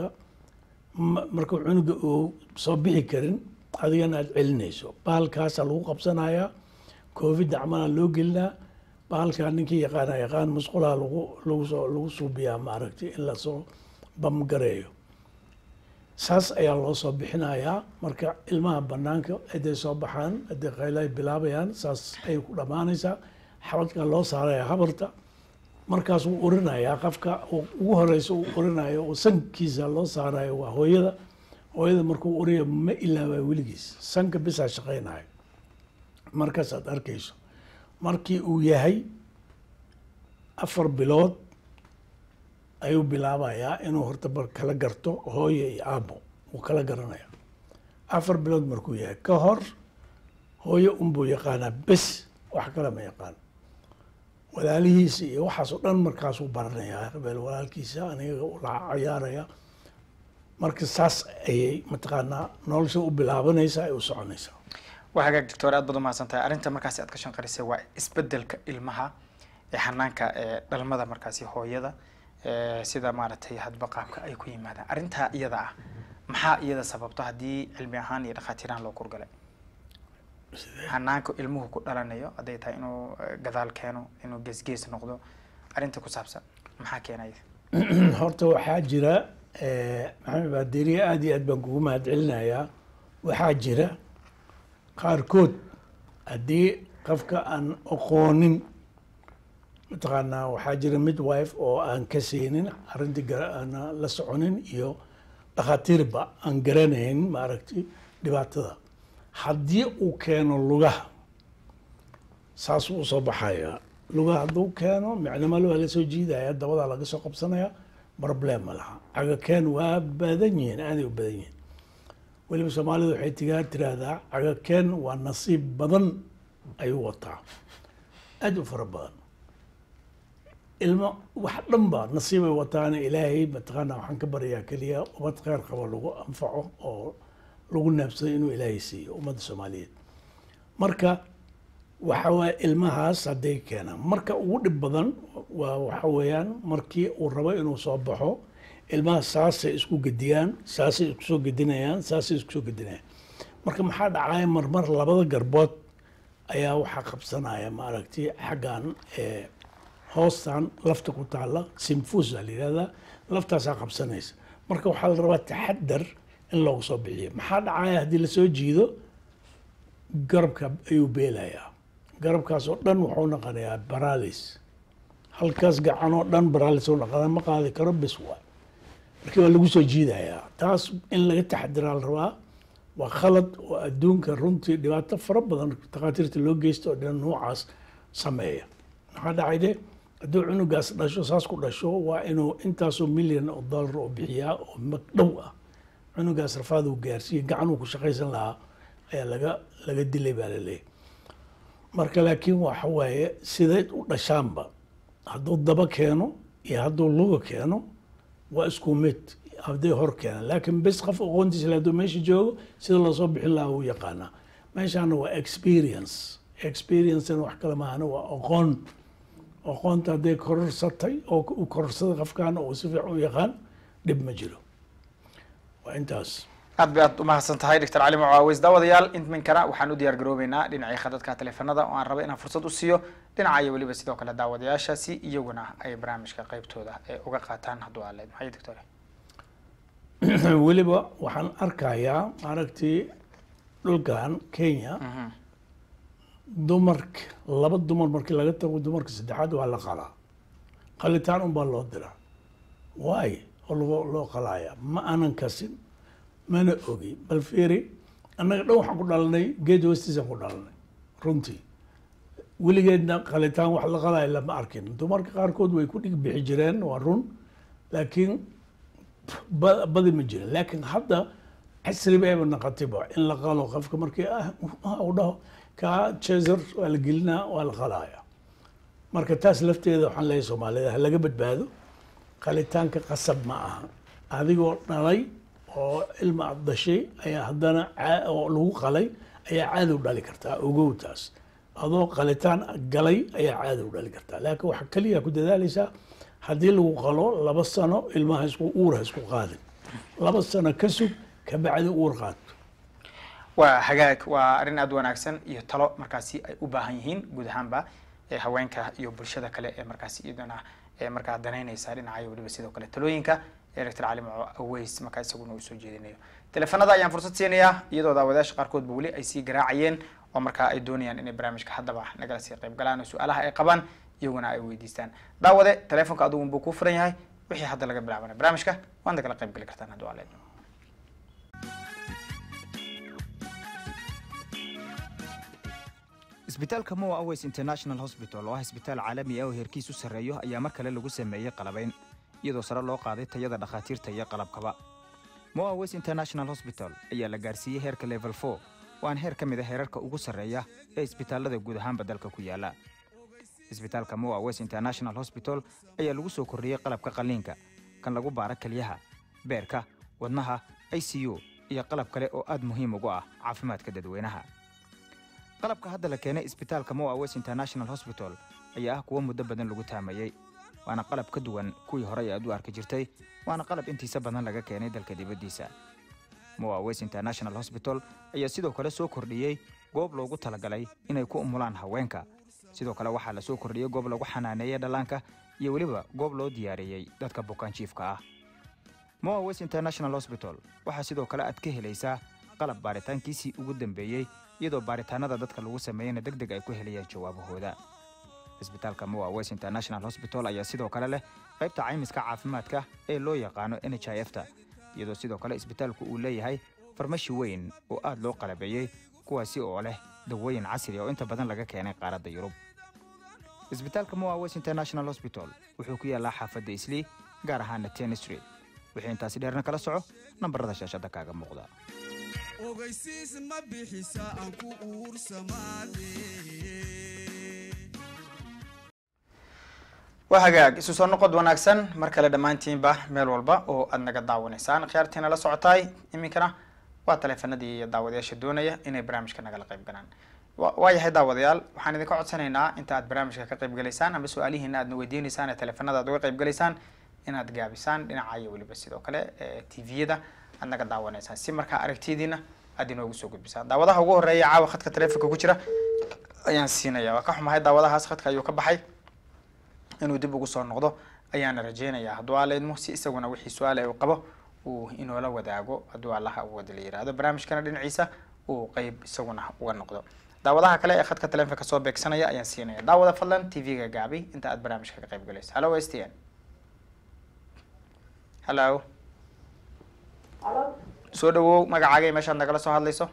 ma- marka cunuga uu soo bixi karin adigana aad celinayso baalkaasaa lagu qabsanayaa covid dacmana loo gelinaa baalkaa ninkii yaqaana yaqaan musqulaha lagu lagu soo lagu suubiyaa maaragtay in lasoo bamgareeyo saas ayaa loo soo bixinayaa marka ilmaha banaanka haday soo baxaan haday qaylo ay bilaabayaan saas ayay ku dhammaanaysaa xabadkaa loo saaraya habarta markaas wuu urinayaa qafka uu- ugu horeysa uu urinayo oo sankiisa loo saarayo waa hooyada hooyada markuu uriya ma ilaabaa weligiis sanka bisaa shaqaynayo markaas aad arkayso markii uu yahay afar bilood ayuu bilaabayaa inuu horta bar kala garto hooyo iyo aabo uu kala garanaya afar bilood markuu yahay ka hor hooyo unbuu yaqaanaa bes wax kale ma yaqaan walaalihiisa iyo waxaas oo dhan markaasuu baranayaa habeel walaalkiisa aniga la cayaaraya marka saas ayay mataqaanaa nolosha u bilaabanaysaa ay u soconaysaa waa hagaag doctor aad baad umahadsan tahay arrinta markaasi aad ka shanqarisay waa isbedelka ilmaha ee xanaanka ee dhalmada markaasi hooyada ee sida maaragtay hadba qaabka ay ku yimaadaan arrintaa iyada ah maxaa iyada sababto haddii cilmi ahaan iyo dhakhaatiiraan loo kurgalay xanaanka ilmuhu ku dhalanayo hadday tahay inuu eh, gadaal keeno inuu geesgees noqdo arrinta ku saabsan maxaa keenaya horta waxaa jira eh, maxamed baaderiye aada iyo aad baan kugu mahadcelinayaa waxaa jira qaarkood haddii qofka aan aqoonin mataqaanaa waxaa jira midwife oo aan ka siinin arrintii gara- aan la soconin iyo dhakhaatiirba aan garanayn maaragtay dhibaatada haddii uu keeno lugaha saasuu usoo baxaya lugaha hadduu keeno micnamale waa lasoo jiidaya dabadaa laga soo qabsanaya problem ma laha cagakeen waa badan yihiin aaday u badan yihiin weliba soomaalidu waxay tigaa tiraahdaa cagakeen waa nasiib badan ayuu wataa aad u fara badan ilmo wax dhan ba nasiibay wataana ilaahay mataqaana waxaan ka baryaa keliya ummad kheyr qabo lagu anfaco oo lagu naabsado inuu ilaahay siiyo ummadda soomaaliyeed marka waxa waye ilmahaas hadday keenaan marka ugu dhib badan waa waxa weeyaan markii uu rabo inuu soo baxo ilmaha saasay isku gediyaan saasay isku soo gedinayaan saasay isku soo gedinayaan marka maxaa dhacaya marmar labada garbood ayaa waxaa qabsanaya maaragtay xaggan ee hoostan lafta ku taalla simfusa la yihahdaa laftaasaa qabsanaysa marka waxaa la rabaa taxadar in loogu soo bixiyo maxaa dhacaya haddii lasoo jiido garabka ayuu beelayaa garabkaas oo dhan wuxuu noqonayaa baralis halkaas gacan oo dhan baralis oo noqonaa ma qaadi karo bis waay markii waa lagu soo jiidayaa taas in laga taxadiraa la rabaa waa khalad oo adduunka runtii dhibaato fara badan takhaatiirta loo geysta oo dhan noocaas sameeya maxaa dhacay de hadduu cunugaas dhasho saas ku dhasho waa inuu intaasoo milyan oo dollar oo bixiyaa oo magdhow ah cunugaas rafaad uu gaarsiiye gacan uu ku shaqaysan lahaa ayaa laga laga dilay baa laleeyahy marka laakiin waxa waaye sidayd u dhashaanba hadduu daba keeno iyo hadduu luga keeno waa isku mid hadday hor keenaan laakiin bes qof aqoontiisa le hadduu meesha joogo sida loosoo bixin lahaa wuu yaqaanaa meeshaana waa experience experiencena wax kale maahana waa aqoon aqoonta hadday kororsatay oo u kororsaday qofkan oo si fiican u yaqaan dhib ma jiro waa intaas aad bay aad umahadsan tahay doctor cali mucaawiz daawadayaal iminkana waxaan u diyaar garoobeynaa dhinacii khadadka teleefanada oo aan raba inaan fursad u siiyo dhinaca iyo weliba sidoo kale daawadayaashaasi iyaguna ay barnaamijka qeybtooda ee uga qaataan hadduu aad leed maxay doctor weliba waxaan arkayaa maaragtay dhulkan kenya dumarka laba dumar markii laga tago dumarka saddexaad waa la qalaa qalitaan unbaa loo diraa waay oo loo loo qalaya ma aanan kasin mana ogi bal fiiri annaga dhan waxaan ku dhalanay geed hoostiisaan ku dhalanay runtii weligeedna qalitaan wax la qalaya lama arkin dumarka qaarkood way ku dhig bixi jireen waa run laakiin ba- badi ma jirin laakiin hadda casri bayba noqotayba in la qalo qofka markii ah u dhaho kaa chaser waa la gelinaa waa la qalaya marka taas lafteeda waxaan leeyahay soomaalida ha laga badbaado qalitaanka qasab ma aha adigoo dhalay oo ilma aad dhashay ayaa haddana caa- oo lagu qalay ayaa cadow dhali kartaa ogow taas adoo qalitaan galay ayaa cadow dhali kartaa laakiin waxaa keliya ku dadaalaysaa haddii lagu qalo laba sano ilmaha isku uurha isku qaadin laba sano ka sug kabacdi uur qaad waa hagaag waa arrin aada u wanaagsan iyo talo markaasi ay u baahan yihiin guud ahaanba ee haweenka iyo bulshada kale ee markaasi iyadana ee markaa danaynaysa dhinacayo weliba sidoo kale talooyinka ee doctor cali maco aweys markaa isaguna uu soo jeedinayo teleefanada ayaan fursad siinayaa iyadoo daawadayaasha qaarkoodba weli ay sii garaacayeen oo markaa ay doonayaan inay barnaamijka haddaba nagala sii qayb galaan oo su-aalaha ay qabaan iyaguna ay weydiistaan daawade teleefonka adugun buu kuu furan yahay wixii hadda laga bilaabanay barnaamijka waad nagala qayb geli kartaan hadduu aleed isbitaalka moa aways international hosbital oo ah isbitaal caalami ah oo heerkiisu sarreeyo ayaa mar kale lagu sameeyey qalabayn iyadoo sare loo qaaday tayada dhakhaatiirta iyo qalabkaba moa aways international hosbital ayaa la gaarsiiyey heerka level four waana heer ka mid a heerarka ugu sarreeya ee isbitaallada guud ahaanba dalka ku yaala isbitaalka moa aways international hosbital ayaa lagu soo kordhiyey qalabka qalliinka kan lagu baara kelyaha beerka wadnaha i c u iyo qalab kale oo aad muhiim ugu ah caafimaadka dadweynaha qalabka hadda la keenay isbitaalka moa west international hosbital ayaa ah kuwo muddo badan lagu taamayey waana qalab ka duwan kuwii horey aad u arki jirtay waana qalab intiisa badan laga keenay dalka dibaddiisa moa west international hosbital ayaa sidoo kale soo kordhiyey goob loogu talagalay inay ku umulaan haweenka sidoo kale waxaa la soo kordhiyey goob lagu xanaaneeyey dhallaanka iyo weliba goob loo diyaariyey dadka bukaanjiifka ah moa west international hosbital waxaa sidoo kale aad ka helaysaa qalab baaritaankiisii ugu dambeeyey iyadoo baaritaanada dadka lagu sameeyeyna deg deg ay ku helayaan jawaabahooda isbitaalka moa west international hosbital ayaa sidoo kale leh qaybta caymiska caafimaadka ee loo yaqaano n h i f ta iyadoo sidoo kale isbitaalku uu leeyahay farmashi weyn oo aad loo qalabeeyey kuwaasi oo leh dawooyin casri oo inta badan laga keenay qaaradda yurub isbitaalka moa west international hosbital wuxuu ku yaallaa xaafadda islii gaar ahaana ten street wixii intaasi dheerna kala soco nambarada shaashadda kaaga muuqda ogeysiis ma bixisa aan ku uursamaade waa hagaag isu soo noqod wanaagsan mar kale dhammaantiinba meel walba oo aad naga daawanaysaan khiyaartiina la socotaay iminkana waa taleefanadii iyo daawadayaasha doonaya inay barnaamijka nagala qayb galaan wa- waayahay daawadayaal waxaan idinka codsanaynaa inta aad barnaamijka ka qayb galaysaan ama su-aalihiina aadna weydiinaysaan ee taleefanada aad uga qayb galaysaan inaad gaabisaan dhinaca iyo weliba sidoo kale tviyada aad naga daawanaysaan si markaa aragtidiina aad inoogu soo gudbisaan daawadaha ugu horeeya caawa khadka taleefonka ku jira ayaan siinaya waa ka xumahay daawadahaas khadka ayuu ka baxay inuu dib ugu soo noqdo ayaana rajeynayaa hadduu alla idmo si isaguna wixii su-aale uu qabo uu inoola wadaago hadduu allaha wada la yiraahdo barnaamijkana dhinaciisa uu qeyb isaguna uga noqdo daawadaha kale ee khadka taleefonka soo beegsanaya ayaan siinaya daawada fadlan tv-ga gaabi inta aad barnaamijka ka qayb galayso hallo s t n hallo soo dhawow magacaaga meeshaad nagala soo hadlayso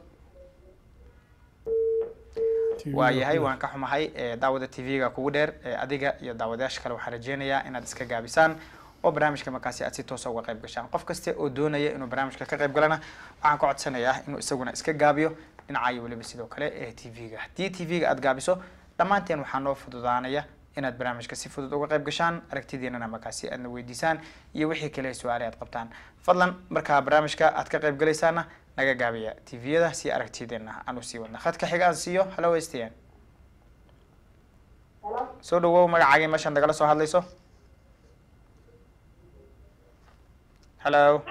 waayahay waan ka xumahay daawada tv-ga kugu dheer adiga iyo daawadayaasha kale waxaan rajeynayaa inaad iska gaabisaan oo barnaamijka markaasi aad si toosa uga qayb gashaan qof kasta oo doonaya inuu barnaamijka ka qayb galana waxaan ka codsanayaa inuu isaguna iska gaabiyo dhinacayo weliba sidoo kale ee tv-ga haddii tv-ga aad gaabiso dhammaanteen waxaa noo fududaanaya inaad barnaamijka si fudud uga qayb gashaan aragtidiinana markaasi aadna weydiisaan iyo wixii kale su-aale aad qabtaan fadlan markaa barnaamijka aad ka qayb galaysaana naga gaabiya tviyada si aragtideena aan usii wadna khadka xiga aan siiyo hallo stn soo dhawow magacaagii meeshaad nagala soo hadlayso hallo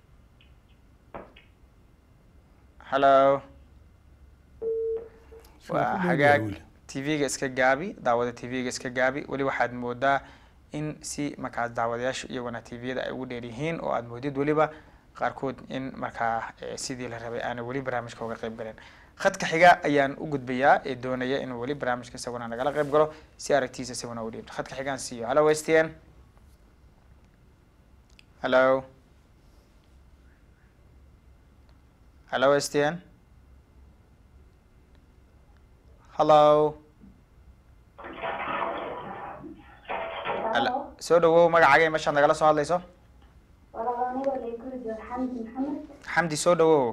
hallo waa hagaag tv-ga iska gaabi daawada tv-ga iska gaabi weli waxaad moodaa in si markaas daawadayaashu iyaguna tviyada ay ugu dheer yihiin oo aad moodid weliba qaarkood in markaa sidii la rabay aana weli barnaamijka uga qayb galeen khadka xiga ayaan u gudbayaa ee doonaya inuu weli barnaamijka isaguna nagala qayb galo si aragtiisa isaguna u dhiibto khadka xigaan siiyo hallo s t n hallo hallo s t n hallo soo dhawow magacaaga meeshaad nagala soo hadlayso xamdi soo dhawow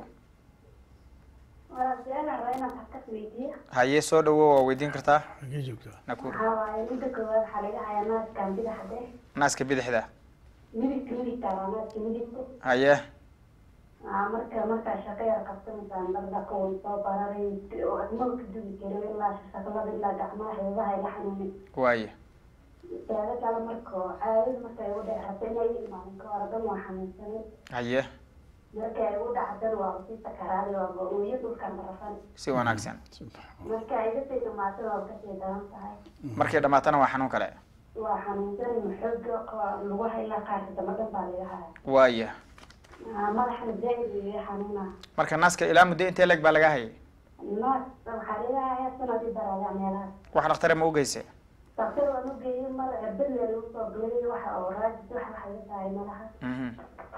haye soo dhawow waa weydiin kartaa xagee joogtaa nakur waxaa waaye midda koowaad waxaa laga hayaa naaskan bidaxde naaska bidixda midigta midigta waa naaska midigta haye Aa, marka markaa shaqo yar qabsanaysaan dhaqdhaqa way soo bararay oo admada ka dugi karo ilaa shaqlada ilaa gacmaha xeebaha ila xanuunin waaye teeda kale marka caadada markay u dheerata inay imaanin ka hor dhan waa xanuunsanay haye markay u dhacdan waa usii sakaraaday waaba ooyo dhulkan rafan si wanaagsan marka ay kasii dhamaatan waa kasii daran tahay markay dhamaatana waa xanuun kale waa xanuunsanay maxooga lagu haylaa qaarka dama dhan baa laga haya waaye Aa, madaxana zaaid iga xanuunaa marka naaska ilaa muddo intee leeg baa laga hayay naas waxaa laga hayaa sanadii daraayaa meelahaas wax dhakhtare ma u geyse daktar waan u geeyey mar erbadle lagu soo galay waxa oo raajis wax waxa iga tahay malaha mhm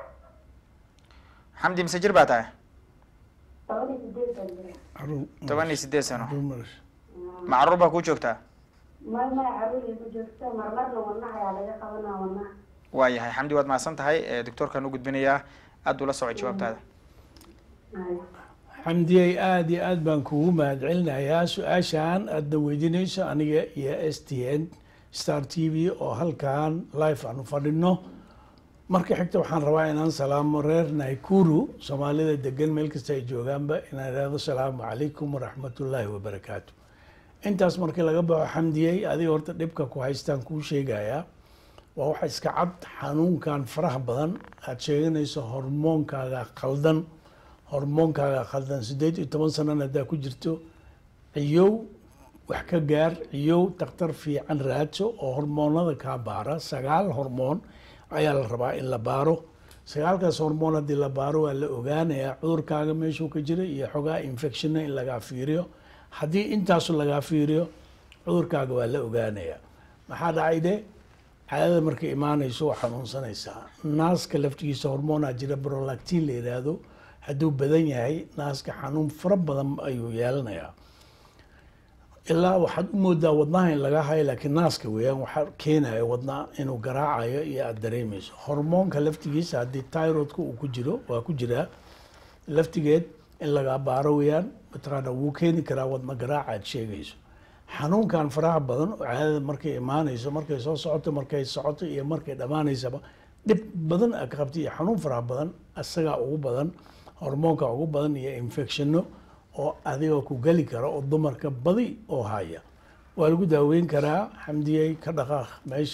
xamdi mise jir baa tahay toban iyo sideed baan jira caruur toban iyo sideed sano caruur marash ma caruur baa kuu joogtaa mar mar caruur igu joogta marmarna wadnaha ayaa laga qabanaa wadnaha waayahay xamdi waad mahadsan tahay doctoorkaan u gudbinayaa aad ula soco jawaabtaada Ay. xamdiyey aada iyo aad baan kugu mahadcelinayaa su-aashaan aadna weydiinayso aniga iyo s t n star t v oo halkan live aan u fadhino marka xigta waxaan rabaa inaan salaamo reer naikuru soomaalida degan meel kasta ay joogaanba inaan ihahdo salaamu calaykum waraxmatullaahi wabarakaatu intaas markii laga baxo xamdiyey adiga horta dhibka ku haystaan kuu sheegayaa waa waxa iska cad xanuunkan faraha badan aada sheeganayso hormoonkaaga khaldan hormoonkaaga khaldan siddeed iyo toban sanana haddaa ku jirto ciyow wax ka gaar ciyow daktar fiican raadso oo hormoonada kaa baara sagaal hormoon ayaa la rabaa in la baaro sagaalkaas hormoon haddii la baaro waa la ogaanayaa cudurkaaga meeshuu ka jira iyo xogaa infectionna in lagaa fiiriyo haddii intaasu lagaa fiiriyo cudurkaaga waa la ogaanayaa maxaa dhacay de caadada markay imaanayso waa xanuunsanaysaa naaska laftigiisa hormoonaa jira brolactin la yidhaahdo hadduu badan yahay naaska xanuun fara badan ayuu yeelanayaa ilaa waxaad u moodaa wadnaha in laga hayo laakiin naaska weeyaan waxaa keenaya wadna inuu garaacayo iyo aada dareemayso hormoonka laftigiisa haddii tyrodka uu ku jiro waa ku jiraa laftigeed in laga baaro weeyaan mataqaana wuu keeni karaa wadna garaaca aad sheegayso xanuunkan faraha badan oo caadada markay imaanayso markay soo socoto markay socoto iyo markay dhammaanaysaba dhib badan aad ka qabta iyo xanuun faraha badan isagaa ugu badan hormoonka ugu badan iyo infectionno oo adiga ku geli kara oo dumarka badi oo haya waa lagu daaweyn karaa xamdiyey ka dhaqaaq meesha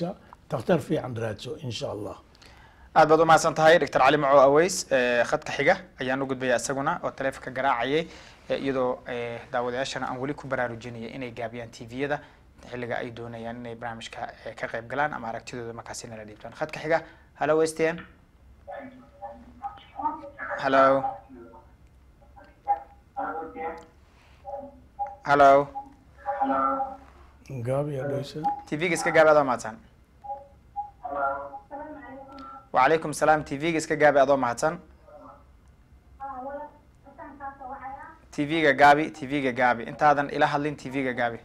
takhtar fiican raadso insha allah aad baad umahadsan tahay doctor cali maco aweys eh, khadka xiga ayaan u gudbaya isaguna oo taleefonka garaacayay eh, iyadoo eh, daawadayaashana aan weli ku baraarujinaya inay gaabiyaan tviyada xilliga ay doonayaan inay barnaamijka eh, ka qayb galaan ama aragtidooda markaasi nala dhiibtaan khadka xiga hallo westn hallo hallo gaabi adhaysa tvga iska gaabi adoo mahadsan wacalaykum salaam tvga iska gaabi adoo mahadsan tvga gaabi tvga gaabi intaadan ila hadlin tvga gaabi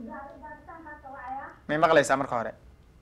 may maqlaysaa marka hore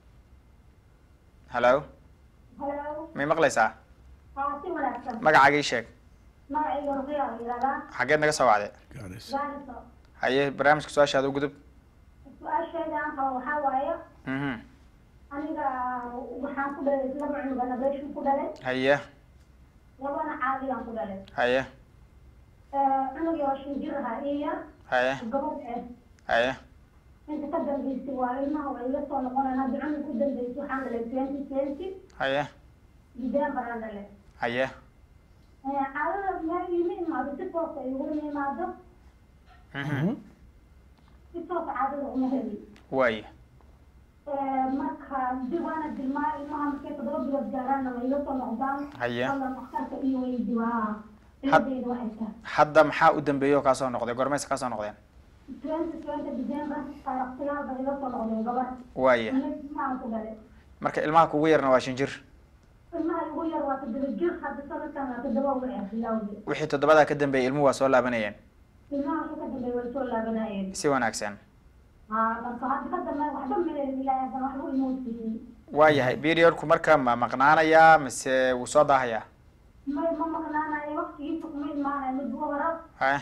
hallo may maqlaysaa si wanaagsan magacaaga ii sheeg magacayga ruqiya la yidhahdaa xageed naga soo wacde gaadhis gaariso haye barnaamijka su-aashaada u gudub su-aasheeda aan qabo waxaa waaye mhm aniga waxaan ku dhalay laba cunugana beeshu ku dhalay haye labana caadiyaan ku dhalay haye cunugii oo shan jir ahaa ii yar haye gabadh eh haye inta ka dambeysay waa ilmaha waa iga soo noqonayaan hadda cunug u dambeysay waxaan dhalay twenty twenty haye december aan dhalay haye caadada meel iima imaado si toosa iguma imaado mhm si toosa caadada uma heli waaye marka dib waana dilmaa ilmaha markay toddoba bilood gaaraanna way iga soo noqdaan Haye. alla dhakhtarka iyo weydiwaa Had- ciladeyda waxay tahay hadda maxaa u dambeeyey oo kaa soo noqday gormaysa kaa soo noqdeen twenty twenty december taarikh sagaal bay iga soo noqdeen gabadh waaye ilmahaan ku dhalay marka ilmaha kugu yarna waa shan jir ilmaha ugu yar waa toddoba jir hadda sanadkan waa toddoba uga ah bilowdii wixii toddobadaa ka dambeeyey ilmuhu waa soo laabanayeen ilmaha ka dambeey way soo laabanayeen si wanaagsan haa marka hadda ka dambe waxba maleelin ilaahay haddana waxba inoo siiyey waayahay periodku marka ma maqnaanayaa mise wuu soo daahayaa may ma maqnaanayo waqtigiisa kuma imaanayo mid wara haye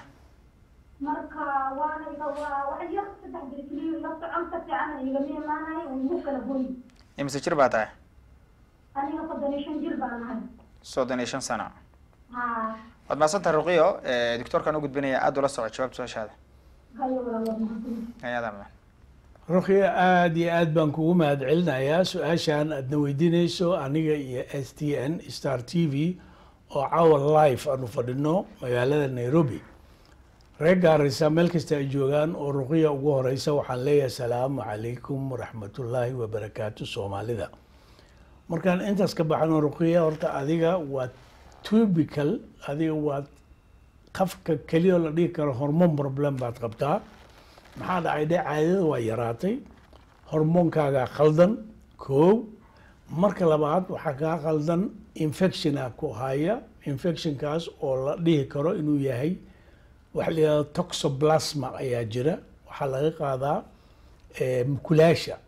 marka waana iga waa wax yar saddex bir keliya la socon ka fiican igama imaanayo uu igu kala goy imise jir baa tahay aniga soddon iyo shan jir baan ahay soddon iyo shan sano haa waad mahadsantahay ruqiyo doctoorkaan u gudbinaya aada ula soco jawaabta su-aashaada hayo wala waa mahadsan ayadaa mudan rukhya aada iyo aad baan kugu mahad celinayaa su-aashan aadna weydiinayso aniga iyo s t n star t v oo caawa live aanu fadhino magaalada nairobi reer gaaraysa meel kasta ay joogaan oo ruqiya ugu horeysa waxaan leeyahay asalaamu calaykum waraxmatullaahi wabarakaatu soomaalida markaan intaas ka baxno ruqiya horta adiga waa tubical adiga waa qafka keliya oo la dhihi karo hormone problem baad qabtaa maxaa dhacay dhe caadada waa yaraatay hormoonkaagaa khaldan koow marka labaad waxaa kaa khaldan infectiona ku haya infectionkaas oo la dhihi karo inuu yahay waxa la yihahdo toxoplasma ayaa jira waxaa laga qaadaa eh, mukulaasha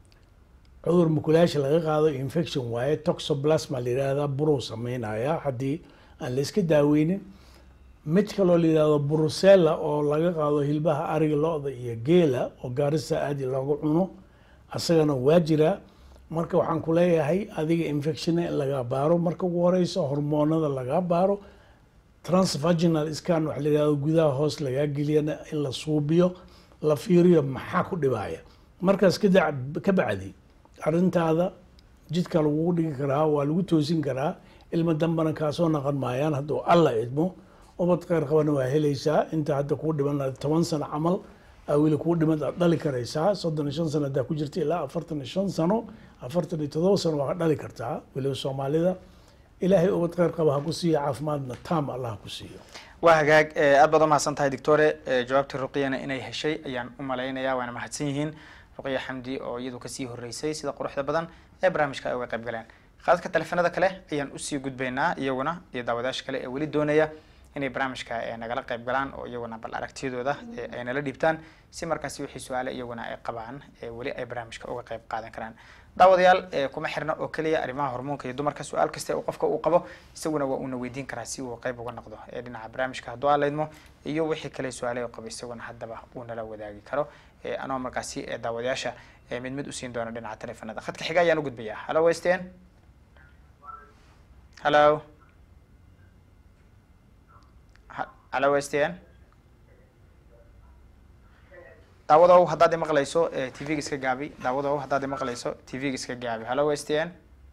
cudur mukulaasha laga qaado infection waaye toxoplasma la yihahdaa buruu sameynaya haddii aan la iska daaweynin mid kaloo la yihahdo brusella oo laga qaado hilbaha ariga lo-da iyo geela oo gaarista aadi loogu cuno asagana waa jiraa marka waxaan ku leeyahay adiga infectiona in laga baaro marka ugu horeysa hormoonada laga baaro transvaginal scan waxa la yihahdo gudaha hoos lagaa geliyana in la suubiyo la fiiriyo maxaa ku dhibaya markaas kada ka bacdi arrintaada jidka lagugu dhigi karaa waa lagu toosin karaa ilmo dambana kaasoo naqon maayaan hadduu alla idmo ubad kheyr qabana waa helaysaa inta hadda kuu dhiman toban sano camal aa weli kuu dhiman aad dhali karaysaa soddon iyo shan sano haddaa ku jirta ilaa afartan iyo shan sano afartan iyo todoba sano waa dhali kartaa weliba soomaalida ilaahay ubad kheyr qaba ha ku siiyo caafimaadna taam allah ha ku siiyo waa hagaag eh, aad baad umahadsan tahay doctore eh, jawaabtii ruqiyana inay heshay ayaan u malaynaya waana mahadsan yihiin ruqiya xamdi oo iyadu kasii horeysay sida quruxda badan ee barnaamijka ay uga qayb galeen qaadadka teleefanada kale ayaan usii gudbaynaa iyaguna iyo daawadaasha kale ee weli doonaya inay barnaamijka eh, nagala qayb galaan oo iyaguna bal aragtiyadooda eh, ay nala dhiibtaan si markaasi wixii su-aale iyaguna ay qabaan ee weli ay barnaamijka uga qayb qaadan karaan daawadayaal eh, kuma xirna oo keliya arrimaha hormoonka iyo dumarka su-aal kasta uu qofka uu qabo isaguna waa uuna weydiin karaa si uu qayb uga noqdo ee dhinaca barnaamijka hadduu aan laydmo iyo wixii kale su-aale uu qabo isaguna haddaba uu nala wadaagi karo eh, anoo markaasi eh, daawadayaasha eh, mid mid usiin doono dhinaca teleefanada khadka xiga ayaan u gudbayaa hallo westn hallo Ha- hallo westn daawadow haddaad imaqlayso t v-ga iska gaabi daawadow haddaad imaqlayso t v-ga iska gaabi hallo s t n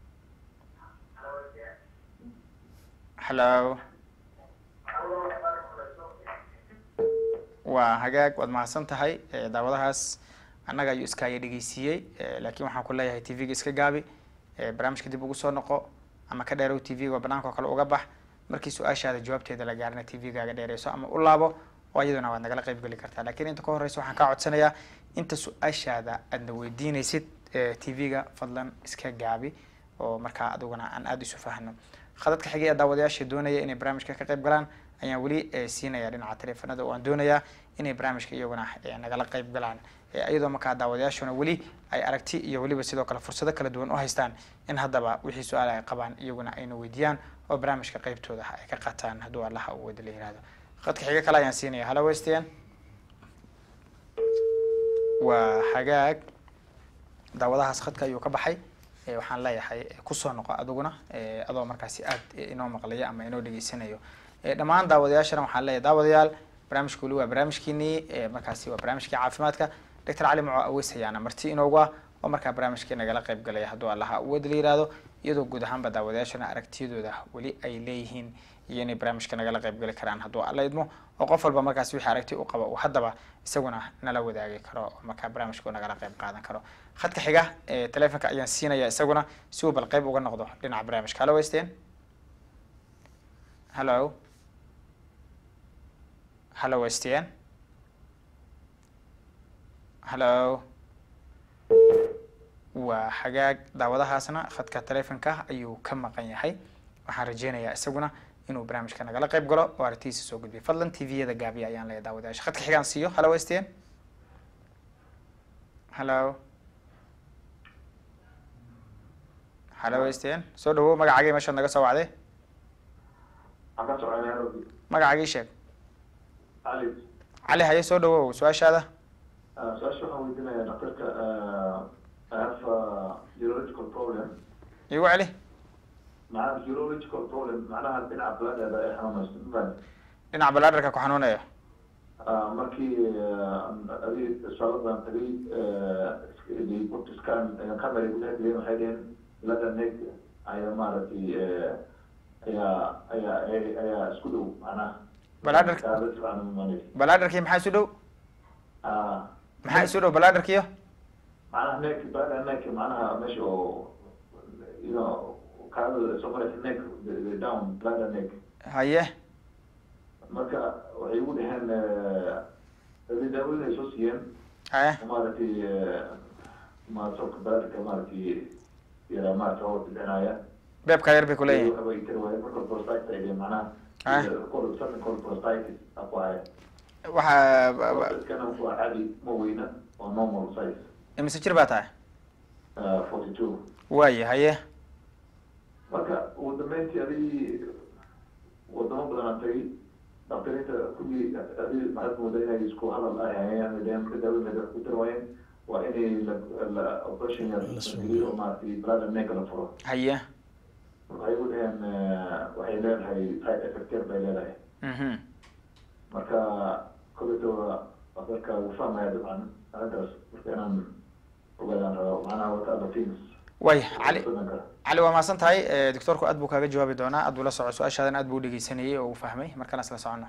hallo waa hagaag waad mahadsan tahay Eh, daawadahaas annaga ayuu iskaaga dhegeysiiyey Eh, laakiin waxaan ku leeyahay t v-ga iska gaabi Eh, barnaamijka dib ugu soo noqo ama ka dheerow t v-ga banaanka oo kale uga bax markii su-aashaada jawaabteeda la gaarina t v-gaaga dheereyso ama u laabo oo iyaduna waad nagala qayb geli kartaa laakiin inta ka horeysa waxaan kaa codsanayaa inta su-aashaada aadna weydiinaysid t v-ga fadlan iska gaabi oo markaa adiguna aan aada isu fahno khadadka xigay ee daawadayaasha doonaya inay barnaamijka ka qayb galaan ayaan weli eh, siinaya dhinaca taleefanada oo aan doonayaa inay barnaamijka iyaguna eh, nagala qayb galaan Eh, iyadoo markaa daawadayaashuna weli ay aragti iyo weliba sidoo kale fursado kala duwan u haystaan in haddaba wixii su-aal ay qabaan iyaguna ayna weydiiyaan oo barnaamijka qaybtooda ay ka qaataan hadduu allaha uu wada la yihahdo khadka xiga kale ayaan siinaya hallo westian waa hagaag daawadahaas khadka ayuu ka baxay Eh, waxaan leeyahay eh, kusoo noqo adiguna eh, adoo markaasi aad eh, inoo maqlaya ama inoo dhegeysanayo Eh, dhammaan daawadayaashana waxaan leeyahay daawadayaal barnaamijka weli waa barnaamijkiinii eh, markaasi waa barnaamijkii caafimaadka doctor cali maco aweys ayaana marti inoogu ah oo markaa barnaamijkii nagala qayb galaya hadduu allaha awood la yihahdo iyadoo guud ahaanba daawadayaashana aragtiyadooda weli ay leeyihiin iyo inay barnaamijka nagala qayb gali karaan hadduu alla idmo oo qof walba markaasi wixii aragti u qaba uu haddaba isaguna nala wadaagi karo oo markaa barnaamijka uu nagala qayb qaadan karo khadka xiga ee taleefonka ayaan siinaya isaguna si uu bal qayb uga noqdo dhinaca barnaamijka hallo westin hallo hallo westin hallo waa hagaag daawadahaasna khadka taleefonka ayuu ka maqan yahay waxaan rajeynayaa isaguna inuu barnaamijka nagala qayb galo oo aragtidiisa soo gudbiyo fadlan t v-yada gaabiya ayaan leeyahay daawadayaasha khadka xigaan siiyo hallo westin hallo hallo westin soo dhawow magacagii meeshaad naga soo wacday Waxaan ka soconay Nairobi. magacagii sheeg Ali, cali haye soo dhawow su-aashaada uh, su-aasha waxaan weydiinayaa dhakhtarka uh, I have a urological problem. igu celi Macnaha urological problem macnaha dhinaca bladada ee xanuunaysa. Mafahant? dhinaca balaadarka ku xanuunaya Uh, markii uh, adi isbitaaladan tagay uh, booked scan camera gudaha geliyeen waxay dheheen bladder neck ayaa maaragtay uh, ayaa ayaa ayaa- ayaa isku dhow macnaha. Bladder- Taablet fiican uma imanayso. balaadarkii maxaa isu dhow Ah, maxaa isu dhow balaadarkiyo معناها neck bladder neck معناها ماشي او you know kaada soo maraysa neck the- the down bladder neck haye marka waxay igu dhaheen adi daawooyin ay soo siiyeen haye maaragtay ma sobka bladderka maaragtay yara maaragtay oo bixinaya beebka yar bay ku leeyihin waxba ay tiri waaye marka prostatitis ay dhaheen macnaha Ah. called something called prostatitis aku haya waxaa prostatkana waa caadi ma weyna waa normal size imise jir baa tahay forty two waaye haye marka ugu dambeyntii adigii wadamo badan aan tagay dhaktariinta kulli adi maxaad moodaa inay isku hadal ahayeen deen marka daawada ku tarwaayeen waa inay la la operation yar La soo geliyo oo maaragtay bladder neck la furo haye waxay u dhaheen waxay leedahay side effect yar bay leedahay mhm marka koleto dhakhtarka wuu fahmaya dabcan arrintaas marka inaan ogaadaan rabo macnaha what other things waaya cali Wadanka. cali waa mahadsan tahay Eh, doctoorku aad buu kaaga jawaabi doonaa aad buu la soco su-aashaadan aad buu u dhegeysanayay oo uu fahmay markaan isla socono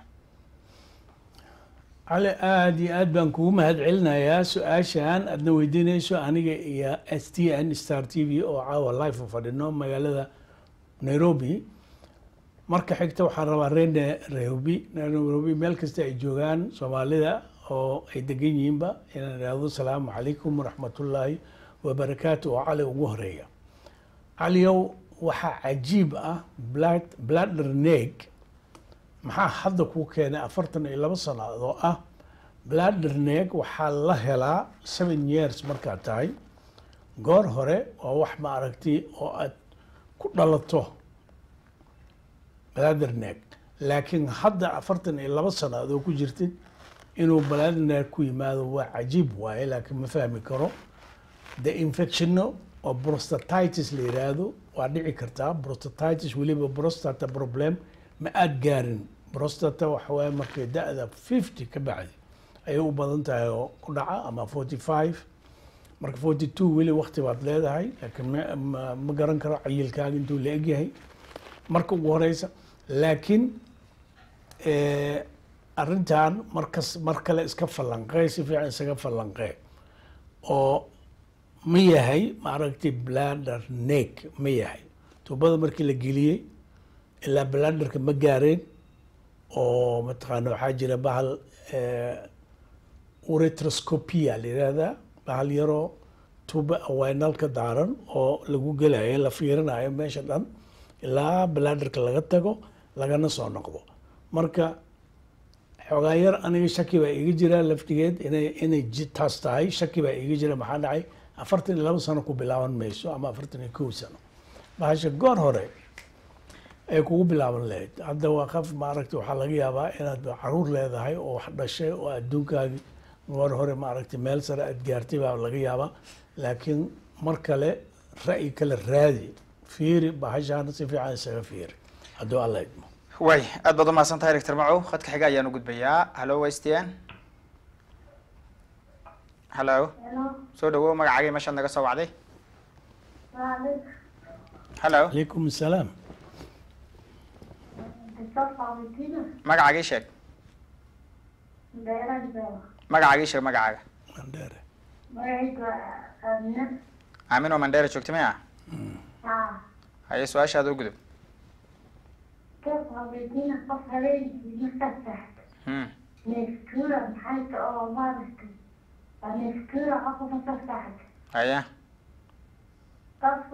cali aada iyo aad baan kugu mahad celinayaa su-aashan aadna weydiinayso aniga iyo s t n star t v oo caawa live u fadhino magaalada nairobi marka xigta waxaan rabaa reer Na- nairobi nairobi meel kasta ay joogaan soomaalida oo ay degan yihiinba inaan idhaahdo salaamu calaykum waraxmatullaahi wabarakaatu oo cali ugu horeeya caliyow waxaa cajiib ah blood bladder neck maxaa hadda kuu keenay afartan iyo laba sannadood oo ah bladder neck waxaa la helaa seven years markaad tahay goor hore waa wax ma aragti oo aad ku dhalato bladder neck laakiin hadda afartan iyo laba sannadood oo ku jirtid inuu bladder neck ku yimaado waa cajiib waaye laakiin ma fahmi karo the infectionno oo prostatitis la yiraahdo waa dhici kartaa prostatitis weliba prostata problem ma aad gaarin prostata waxa waaye markay da-da fifty ka bacdi ayay u badan tahay oo ku dhaca ama forty five marka forty two weli wakti baad leedahay laakiin ma- ma, ma garan karo cayilkaaga intuu la egyahay marka ugu horeysa laakiin eh, arrintan markas mar kale iska falanqee si fiican isaga falanqee oo ma yahay maaragtay bladder neck ma yahay tuubada markii la geliyey ilaa bladderka ma gaareen oo mataqaana waxaa jira bahal eh, uretroscopia la yihahdaa bahal yaroo tuuba awaynalka daaran oo lagu gelayo la fiirinayo meesha dhan ilaa bladderka laga tago lagana soo noqdo marka xoogaa yar aniga shaki baa iga jira laftigeed inay inay ji- taas tahay shaki baa iga jira maxaa dhacay afartan iyo laba sano ku bilaaban mayso ama afartan iyo kow sano bahasha goor hore ay kugu bilaaban lahayd hadda waa qaf maaragtay waxaa laga yaabaa inaad caruur leedahay oo wax dhashay oo adduunkaagi goor hore maaragtay meel sare aad gaartay baa laga yaabaa laakiin mar kale ra'yi kale raadi fiiri bahashaana si fiican isaga fiiri hadduu alla idmo way aad baad umahadsan tahay doctor macow khadka xiga ayaan u gudbayaa hallo stn hallo Hello, soo dhawow magacaagii meeshaad naga soo wacday Waalid, hallo calaykum asalaam Dr. Fabitina, magacaagii sheeg Beerad Bell, magacaagii sheeg magacaaga mandheere magacayga Amina, aamin oo mandheera joogta maya haa, haye su-aashaada u gudub Dr. Fabitina, qof habeenkii markaad seexdo, Hmm. neeftuura maxay ta oo maaragtay, waa neeftuura qofka markaad seexdo, haye qofku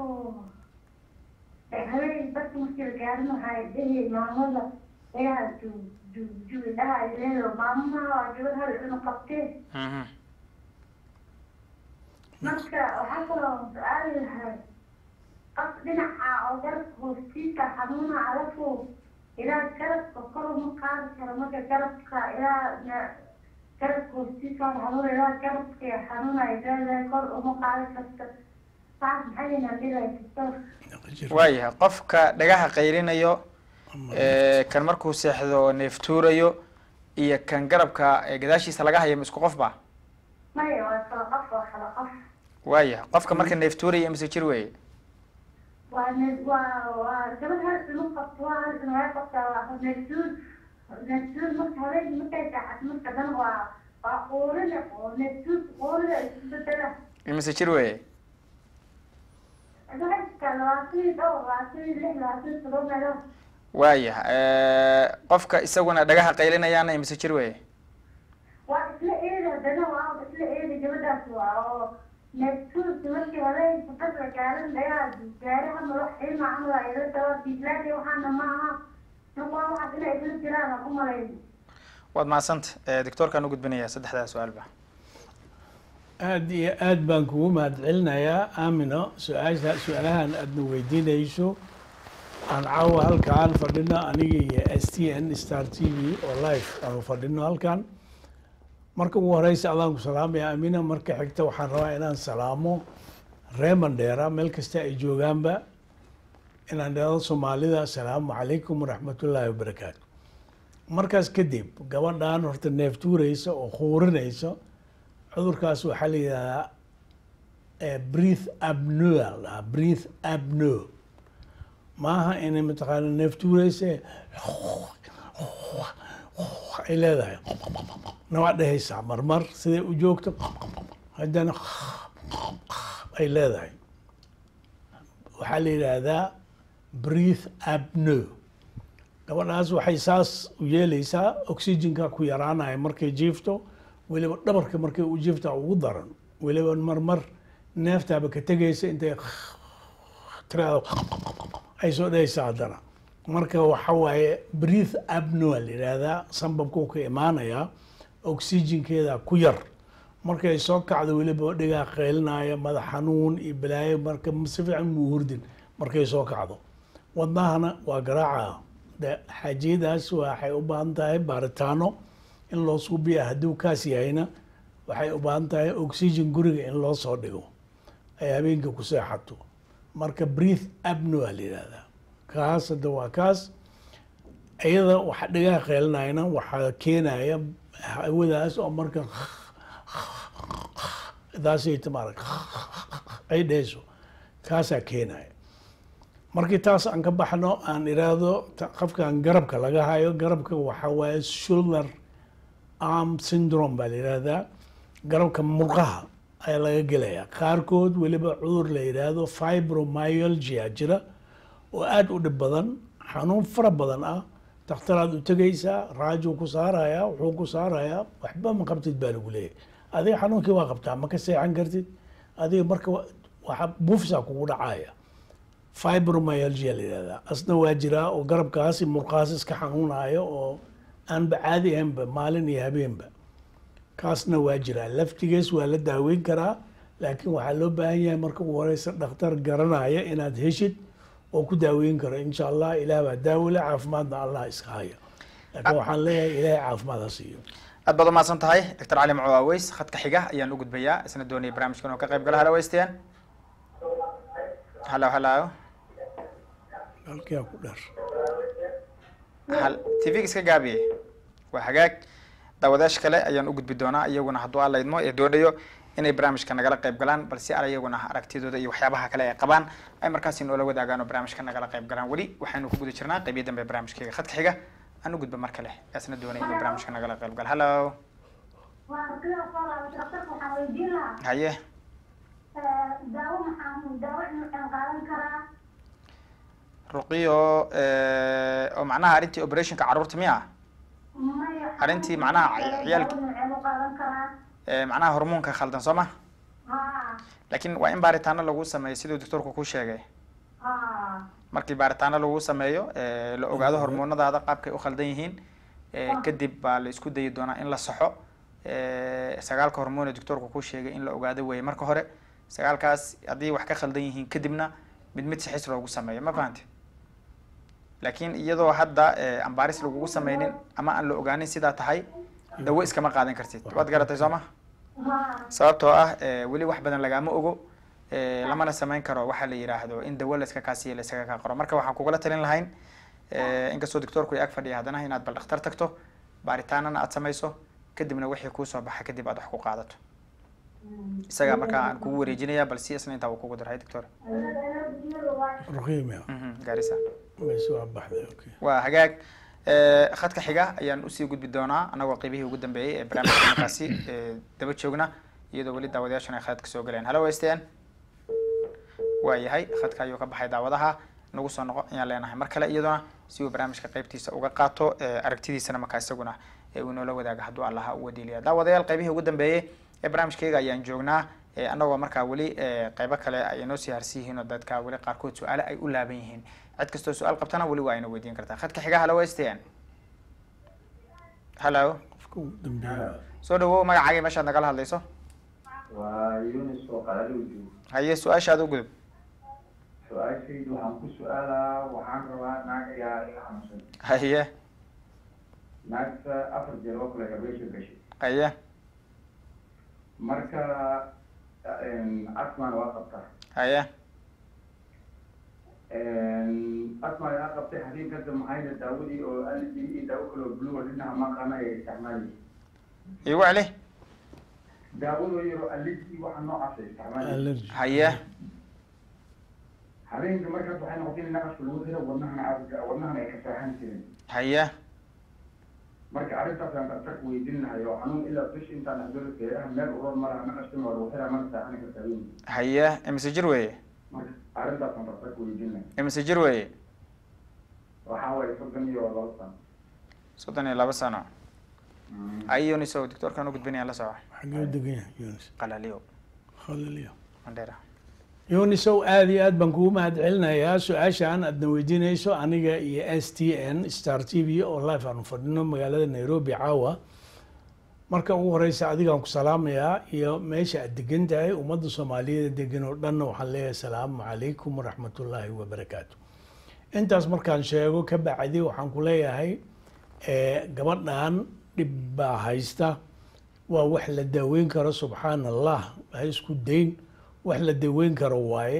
habeen dadka markii la gaarin waxay dhihi maamada dhagaa duug duug duug dhaha ay leedahay maamaha waa gabadh hal cunug qabtee Mhm. marka waxaa kaloo su-aali lahay qof dhinaca oo garabka hoostiisa xanuuna alafu ilaa garabka kor uma qaadi karo marka garabka ilaa na- garabka hoostiisa xanuuna ilaa garabka xanuuna ay leedahay kor uma qaadi karto saas maxay inaa dhilahay doctor waayahay qofka dhagaha qayrinayo ee, kan markuu seexdo neeftuurayo iyo kan garabka ee gadaashiisa laga hayo ma isku qof ba maya waa kala qof waa kala qof waayahay qofka marka neeftuuraya mise jir weeye waa ne- waa waa gabadh hal cunug qabto waa hal cunug ay qabtaa waa neeftuur neeftuur marka habeenkii markay saacad marka dhan waa waa quurina oo neeftuur quurina isku bedela mise jir weeye dadka labaatan iyo dhowr labaatan iyo lix labaatan iyo todoba meelood waayahay qofka isaguna dhagaha qaylinayaana imise jir weeye waa isla eedi haddana waa isla eedi gabadhaas waa oo neeftuurki markii habeenkii dad la gaarin dhagaa gaaraha madax ilma camal ay la daba diislaadi waxaana ma aha marka waa waxaas inay isla jiraan aan u malayn waad mahadsanta doctoorkaan u gudbinayaa saddexdaa su-aalba aada iyo aad baan kugu mahadcelinayaa aamino su-aasha su-aalahan aadna weydiinayso aan caawa halkaan fadhino aniga iyo s t n star t v oo live aanu fadhino halkaan marka ugu horeysa adaan ku salaamaya aamina marka xigta waxaan rabaa inaan salaamo reer mandheera meel kasta ay joogaanba inaan dhahdo soomaalida asalaamu calaykum waraxmatullaahi wabarakaatu markaas kadib gabadhan horta neeftuureysa oo khuurinaysa cudurkaas waxaa la yidhahdaa eh, breath apnea la dhahaa breath apnea maaha inay mataqaana neeftuureysa ay leedahay na waa dhehaysaa marmar siday u joogto haddana ay leedahay waxaa la yidhaahdaa breath apnea gabadhaas waxay saas u yeeleysaa oxygenka ku yaraanaya markay jiifto weliba dhabarka markay u jiiftaa ugu daran weliba marmar neeftaaba ka tegaysa intay tiraado ay soo dhehaysa haddana marka waxa waaye breath apnea la yidhaahdaa sambabkuu ka imaanayaa oxygenkeeda ku yar markay soo kacdo weliba dhigaa qeylinaya madax xanuun iyo balaayo marka si fiican muu hurdin markay soo kacdo wadnahana waa garaaca de xaajiyadaas waxay u baahan tahay baaritaano in loo suubiya hadduu kaas yahayna waxay u baahan tahay oxygen guriga in loo soo dhigo ay habeenkii ku seexato marka breath apnea la yidhahdaa kaas hadda waa kaas iyada waxa dhigaha qeylinayana waxaa keenaya hawadaas oo marka daasay maarag ay dhehayso kaasaa keenaya markii taas aan ka baxno aan iraahdo ta- qofkan garabka laga hayo garabka waxa waaye shoulder arm syndrome baa la yihahdaa garabka murqaha ayaa laga gelaya qaarkood weliba cudur la yidhaahdo fibromyalgia jira oo aada u dhib badan xanuun fara badan ah dakhtaraad u tegaysaa raajuu ku saarayaa wuxuu ku saarayaa waxba ma qabtid baa lagu leeyahay adiga xanuunkii waa qabtaa ma ka seexan kartid adiga marka wa- waxa buufsaa kugu dhacaya fibromyalgia la yihahdaa asna waa jiraa oo garabkaasi murqaas iska xanuunayo oo aanba caadi ahaynba maalin iyo habeenba kaasna waa jiraa laftigees waa la daaweyn karaa laakiin waxaa loo baahan yahay marka ugu horeysa dhakhtar garanaya inaad heshid oo ku daaweyn karo insha allah ilaah baa daawole caafimaadna allah iska haya laakiin waxaan leeyahay ilaahay caafimaad ha siiyo aad baad umahadsan tahay doctor cali macu aweys khadka xiga ayaan u gudbayaa isna doonaya barnaamijkan oo ka qayb gala halo weystayan halo halo halkiyaa ku dheer hal tvga iska gaabiye waa hagaag daawadayaasha kale ayaan u gudbi doonaa iyaguna hadduu alla idmo ee doonayo inay barnaamijka nagala qayb galaan balse ar iyaguna aragtidooda iyo waxyaabaha kale ay qabaan ay markaasi noola wadaagaan oo barnaamijka nagala qayb galaan weli waxaynu ku guda jirnaa qaybiya dambe ee barnaamijkayga khadka xiga aan u gudba mar kale yaasna doonaya inuu barnaamijka nagala qayb gala hallo waa sidaa soo laabay daktarka waxaan weydiin lahaa haye daawo maxaa daawo inuu qaadan karaa ruqiyo oo macnaha arrintii operationka carruurta miya maya Arrintii macnaha ciyaalka- daawo nuuceen u qaadan karaa Eh, macnaha hormoonka khaldan soo ma ha laakiin waa in baaritaano lagu sameeyo siduu doctorku ku sheegay ha markii baaritaano lagu sameeyo eh, la ogaado hormoonadaada qaabkay u khaldan yihiin eh, kadib baa la isku dayi doonaa in la saxo eh, sagaalka hormoon ee doctorku ku sheegay in la ogaado weeye marka hore sagaalkaas haddii wax ka khaldan yihiin kadibna mid mid sixis loogu sameeyo ma fahante laakiin iyadoo hadda eh, aan baaris lagugu sameynin ama aan la ogaanin sidaa tahay dawo iskama qaadan kartid waad garatay soo ma ha sababtoo ah eh, weli wax badan lagaama ogo eh, lamana samayn karo waxaa la yidhaahdo in dawo layska kaasiyo laysaga kaa qoro marka waxaan kugula talin lahayn eh, inkastoo doctorku ay ag fadhiya haddana inaad bal dhakhtar tagto baaritaanana aad samayso kadibna wixii kuusoo baxa kadib aad wax ku qaadato isagaa markaa aan kugu wareejinaya bal si isna intaa uu kugu diray doctor ruqiimia Mhm, gaarisa mees waa baxday okay waa hagaag Eh, khadka xiga ayaan usii gudbi doonaa anagoo qeybihii ugu dambeeyey ee barnaamijka markaasi eh, daba joogna iyadoo weli daawadayaashan ay khadka soo galeen halo westn waa yahay khadka ayuu ka baxay daawadaha nagu soo noqo ayaan leenahay mar kale iyaduna si uu barnaamijka qeybtiisa uga qaato eh, aragtidiisana markaa isaguna ee uu inoola wadaaga hadduu allaha u wadiiliya daawadayaal qeybihii ugu dambeeyey ee barnaamijkayga ayaan joognaa eh, anagoo markaa weli eh, qeybo kale ay inoo sii harsi yihiin oo dadka weli qaarkood su-aale ay u laaban yihiin cid kastoo su-aal qabtana weli waa ina weydiin kartaa khadka xiga halo westn hallo qofka ugu dambeeya soo dhawow magacaaga meeshaad nagala hadlayso waa yunis oo qalali joogo haye su-aashaada u gudub su-aashaydu waxaan ku su-aalaa waxaan rabaa naag ayaa iga xanuunsan haye naagta afar jeer oo kale operation gashay haye marka asmaan waa qabtaa haye asmaan yaa qabtay habeen kadib maxayna daawadii oo alidi iyo daawo kale oo blue dhinaca maqana ay isticmaalayeen igu celi daawado yaro alidi waxa noocaas ay isticmaalayeen allergy haye habeenka markaas waxay noqotay in naqaska lagu xiro wadnahana aad- wadnahana ay ka saaxan jirin haye marka arrintaasaan dhaktarka weydiin lahay oo xanuun ilaa bish intaan adolo geedaha meel uroon malaha naqaskana waa lagu xiraa mana saaxani kartaa weyn haye imise jir weeye marka arrintaasaan dhaktarka weydiin lahay imise jir weeye waxaa waaye soddon iyo laba sano soddon iyo laba sano haye yuniso doctorkan u gudbinaya la soco xagee u degan yahay yunis qalaliyo khaliliyo mandheera yunisow aada iyo aad baan kugu mahad celinayaa su-aashaan aadna weydiinayso aniga iyo s t n star t v oo live aanu fadhino magaalada nairobi caawa marka ugu horeysa adigaan ku salaamayaa iyo meesha aad degan tahay ummadda soomaaliyeed degan oo dhanna waxaan leeyahay asalaamu calaykum waraxmatullaahi wabarakaatu intaas markaan sheego ka bacdi waxaan ku leeyahay eh, gabadhan dhib baa haysta waa wax la daaweyn karo subxaan allah ha isku dayn wax la daweyn karo waaye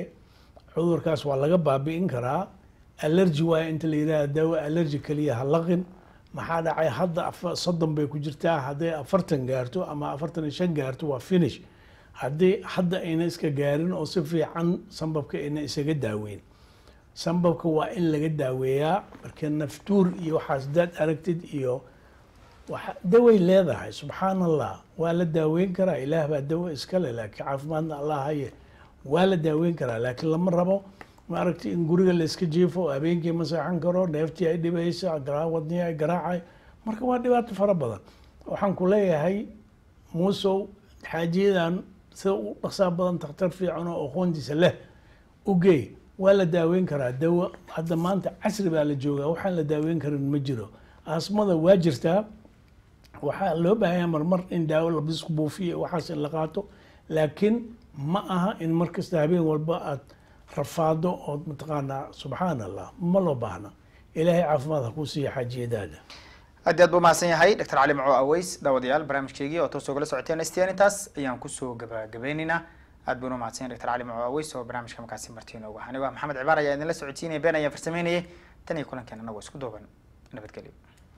cudurkaas waa laga baabi'in karaa allergy waaye inta la yidhaha daawo allergy keliya ha laqin maxaa dhacay hadda afa- soddon bay ku jirtaa hadday afartan gaarto ama afartan iyo shan gaarto waa finish haddii hadda ayna iska gaarin oo si fiican sambabka ayna isaga daaweyn sambabka waa in laga daaweeyaa marka naftuur iyo waxaas daad aragtid iyo waxa- daway leedahay subxaan allah waa la daaweyn karaa ilaah baa dawo iskale laakiin caafimaadna allah haye waa la daaweyn karaa laakiin lama rabo maaragtay in guriga la iska jiifo oo habeenkii ma seexan karo neeftii ay dhibaysa garaa- wadnihii ay garaacay marka waa dhibaato fara badan waxaan ku leeyahay muusow xaajiyadan sida u dhaqsaa badan takhtar fiican oo aqoontiisa leh u geey waa la daaweyn karaa dawo hadda maanta casri baa la joogaa waxaan la daaweyn karin ma jiro asmada waa jirtaa waxaa loo baahanyaa marmar in daawo labisku buufiyo waxaas in la qaato laakiin ma aha in mar kasta habeen walba aad rafaado ood mataqaanaa subxaan allah ma loo baahna ilaahay caafimaad ha kuu siiya xaajiyadaada aad iyo aad buu mahadsan yahay dr cali maco aweys daawadayaal barnaamijkeygii oo toos ogala socoteen stn intaas ayaan kusoo gabagabeyneynaa aad buuna mahadsan yahay dr cali maco aweys oo barnaamijka markaasi martii inoogu ahaa anigoo ah maxamed cibaar ayaa idinla socodsiinaya been ayaan farsameynayay tan iyo kulankeena anagoo isku duuban nabadgelyo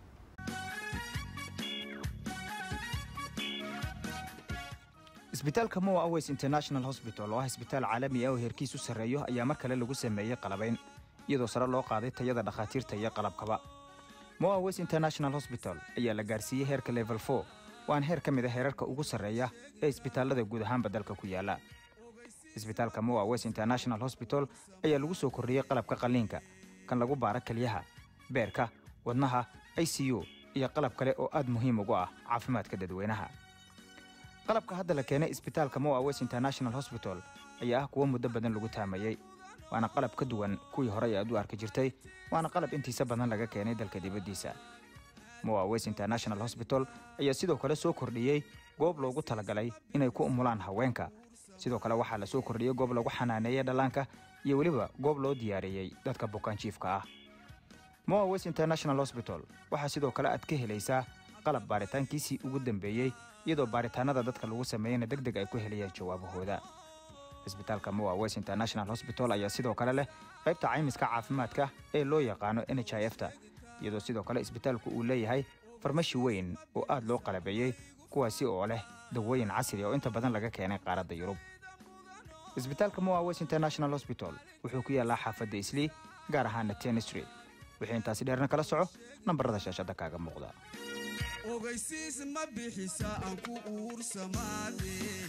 isbitaalka moa aways international hospital oo ah isbitaal caalami ah oo heerkiisu sarreeyo ayaa mar kale lagu sameeyey qalabayn iyadoo sare loo qaaday tayada dhakhaatiirta iyo qalabkaba moa aways international hospital ayaa la gaarsiiyey heerka level 4 waana heer ka mid a heerarka ugu sarreeya ee isbitaallada guud ahaanba dalka ku yaala isbitaalka moa aways international hospital ayaa lagu soo kordhiyey qalabka qalliinka kan lagu baara kelyaha beerka wadnaha i c u iyo qalab kale oo aad muhiim ugu ah caafimaadka dadweynaha qalabka hadda la keenay isbitaalka moa west international hospital ayaa ah kuwo muddo badan lagu taamayey waana qalab ka duwan kuwii horey aad u arki jirtay waana qalab intiisa badan laga keenay dalka dibaddiisa moa west international hospital ayaa sidoo kale soo kordhiyey goob loogu talagalay inay ku umulaan haweenka sidoo kale waxaa la soo kordhiyey goob lagu xanaaneeyey dhallaanka iyo weliba goob loo diyaariyey dadka bukaanjiifka ah moa west international hospital waxaa sidoo kale aad ka helaysaa qalab baaritaankiisii ugu dambeeyey iyadoo baaritaanada dadka lagu sameeyeyna deg deg ay ku helayaan jawaabahooda isbitaalka moa west international hospital ayaa sidoo kale leh qaybta caymiska caafimaadka ee loo yaqaano n h i f ta iyadoo sidoo kale isbitaalku uu leeyahay farmashi weyn oo aad loo qalabeeyey kuwaasi oo leh dawooyin casri oo inta badan laga keenay qaaradda yurub isbitaalka moa west international hospital wuxuu ku yaallaa xaafadda islii gaar ahaana ten street wixii intaasi dheerna kala soco nambarada shaashadda kaaga muuqda ogeysiis ma bixisa aan ku uursamaade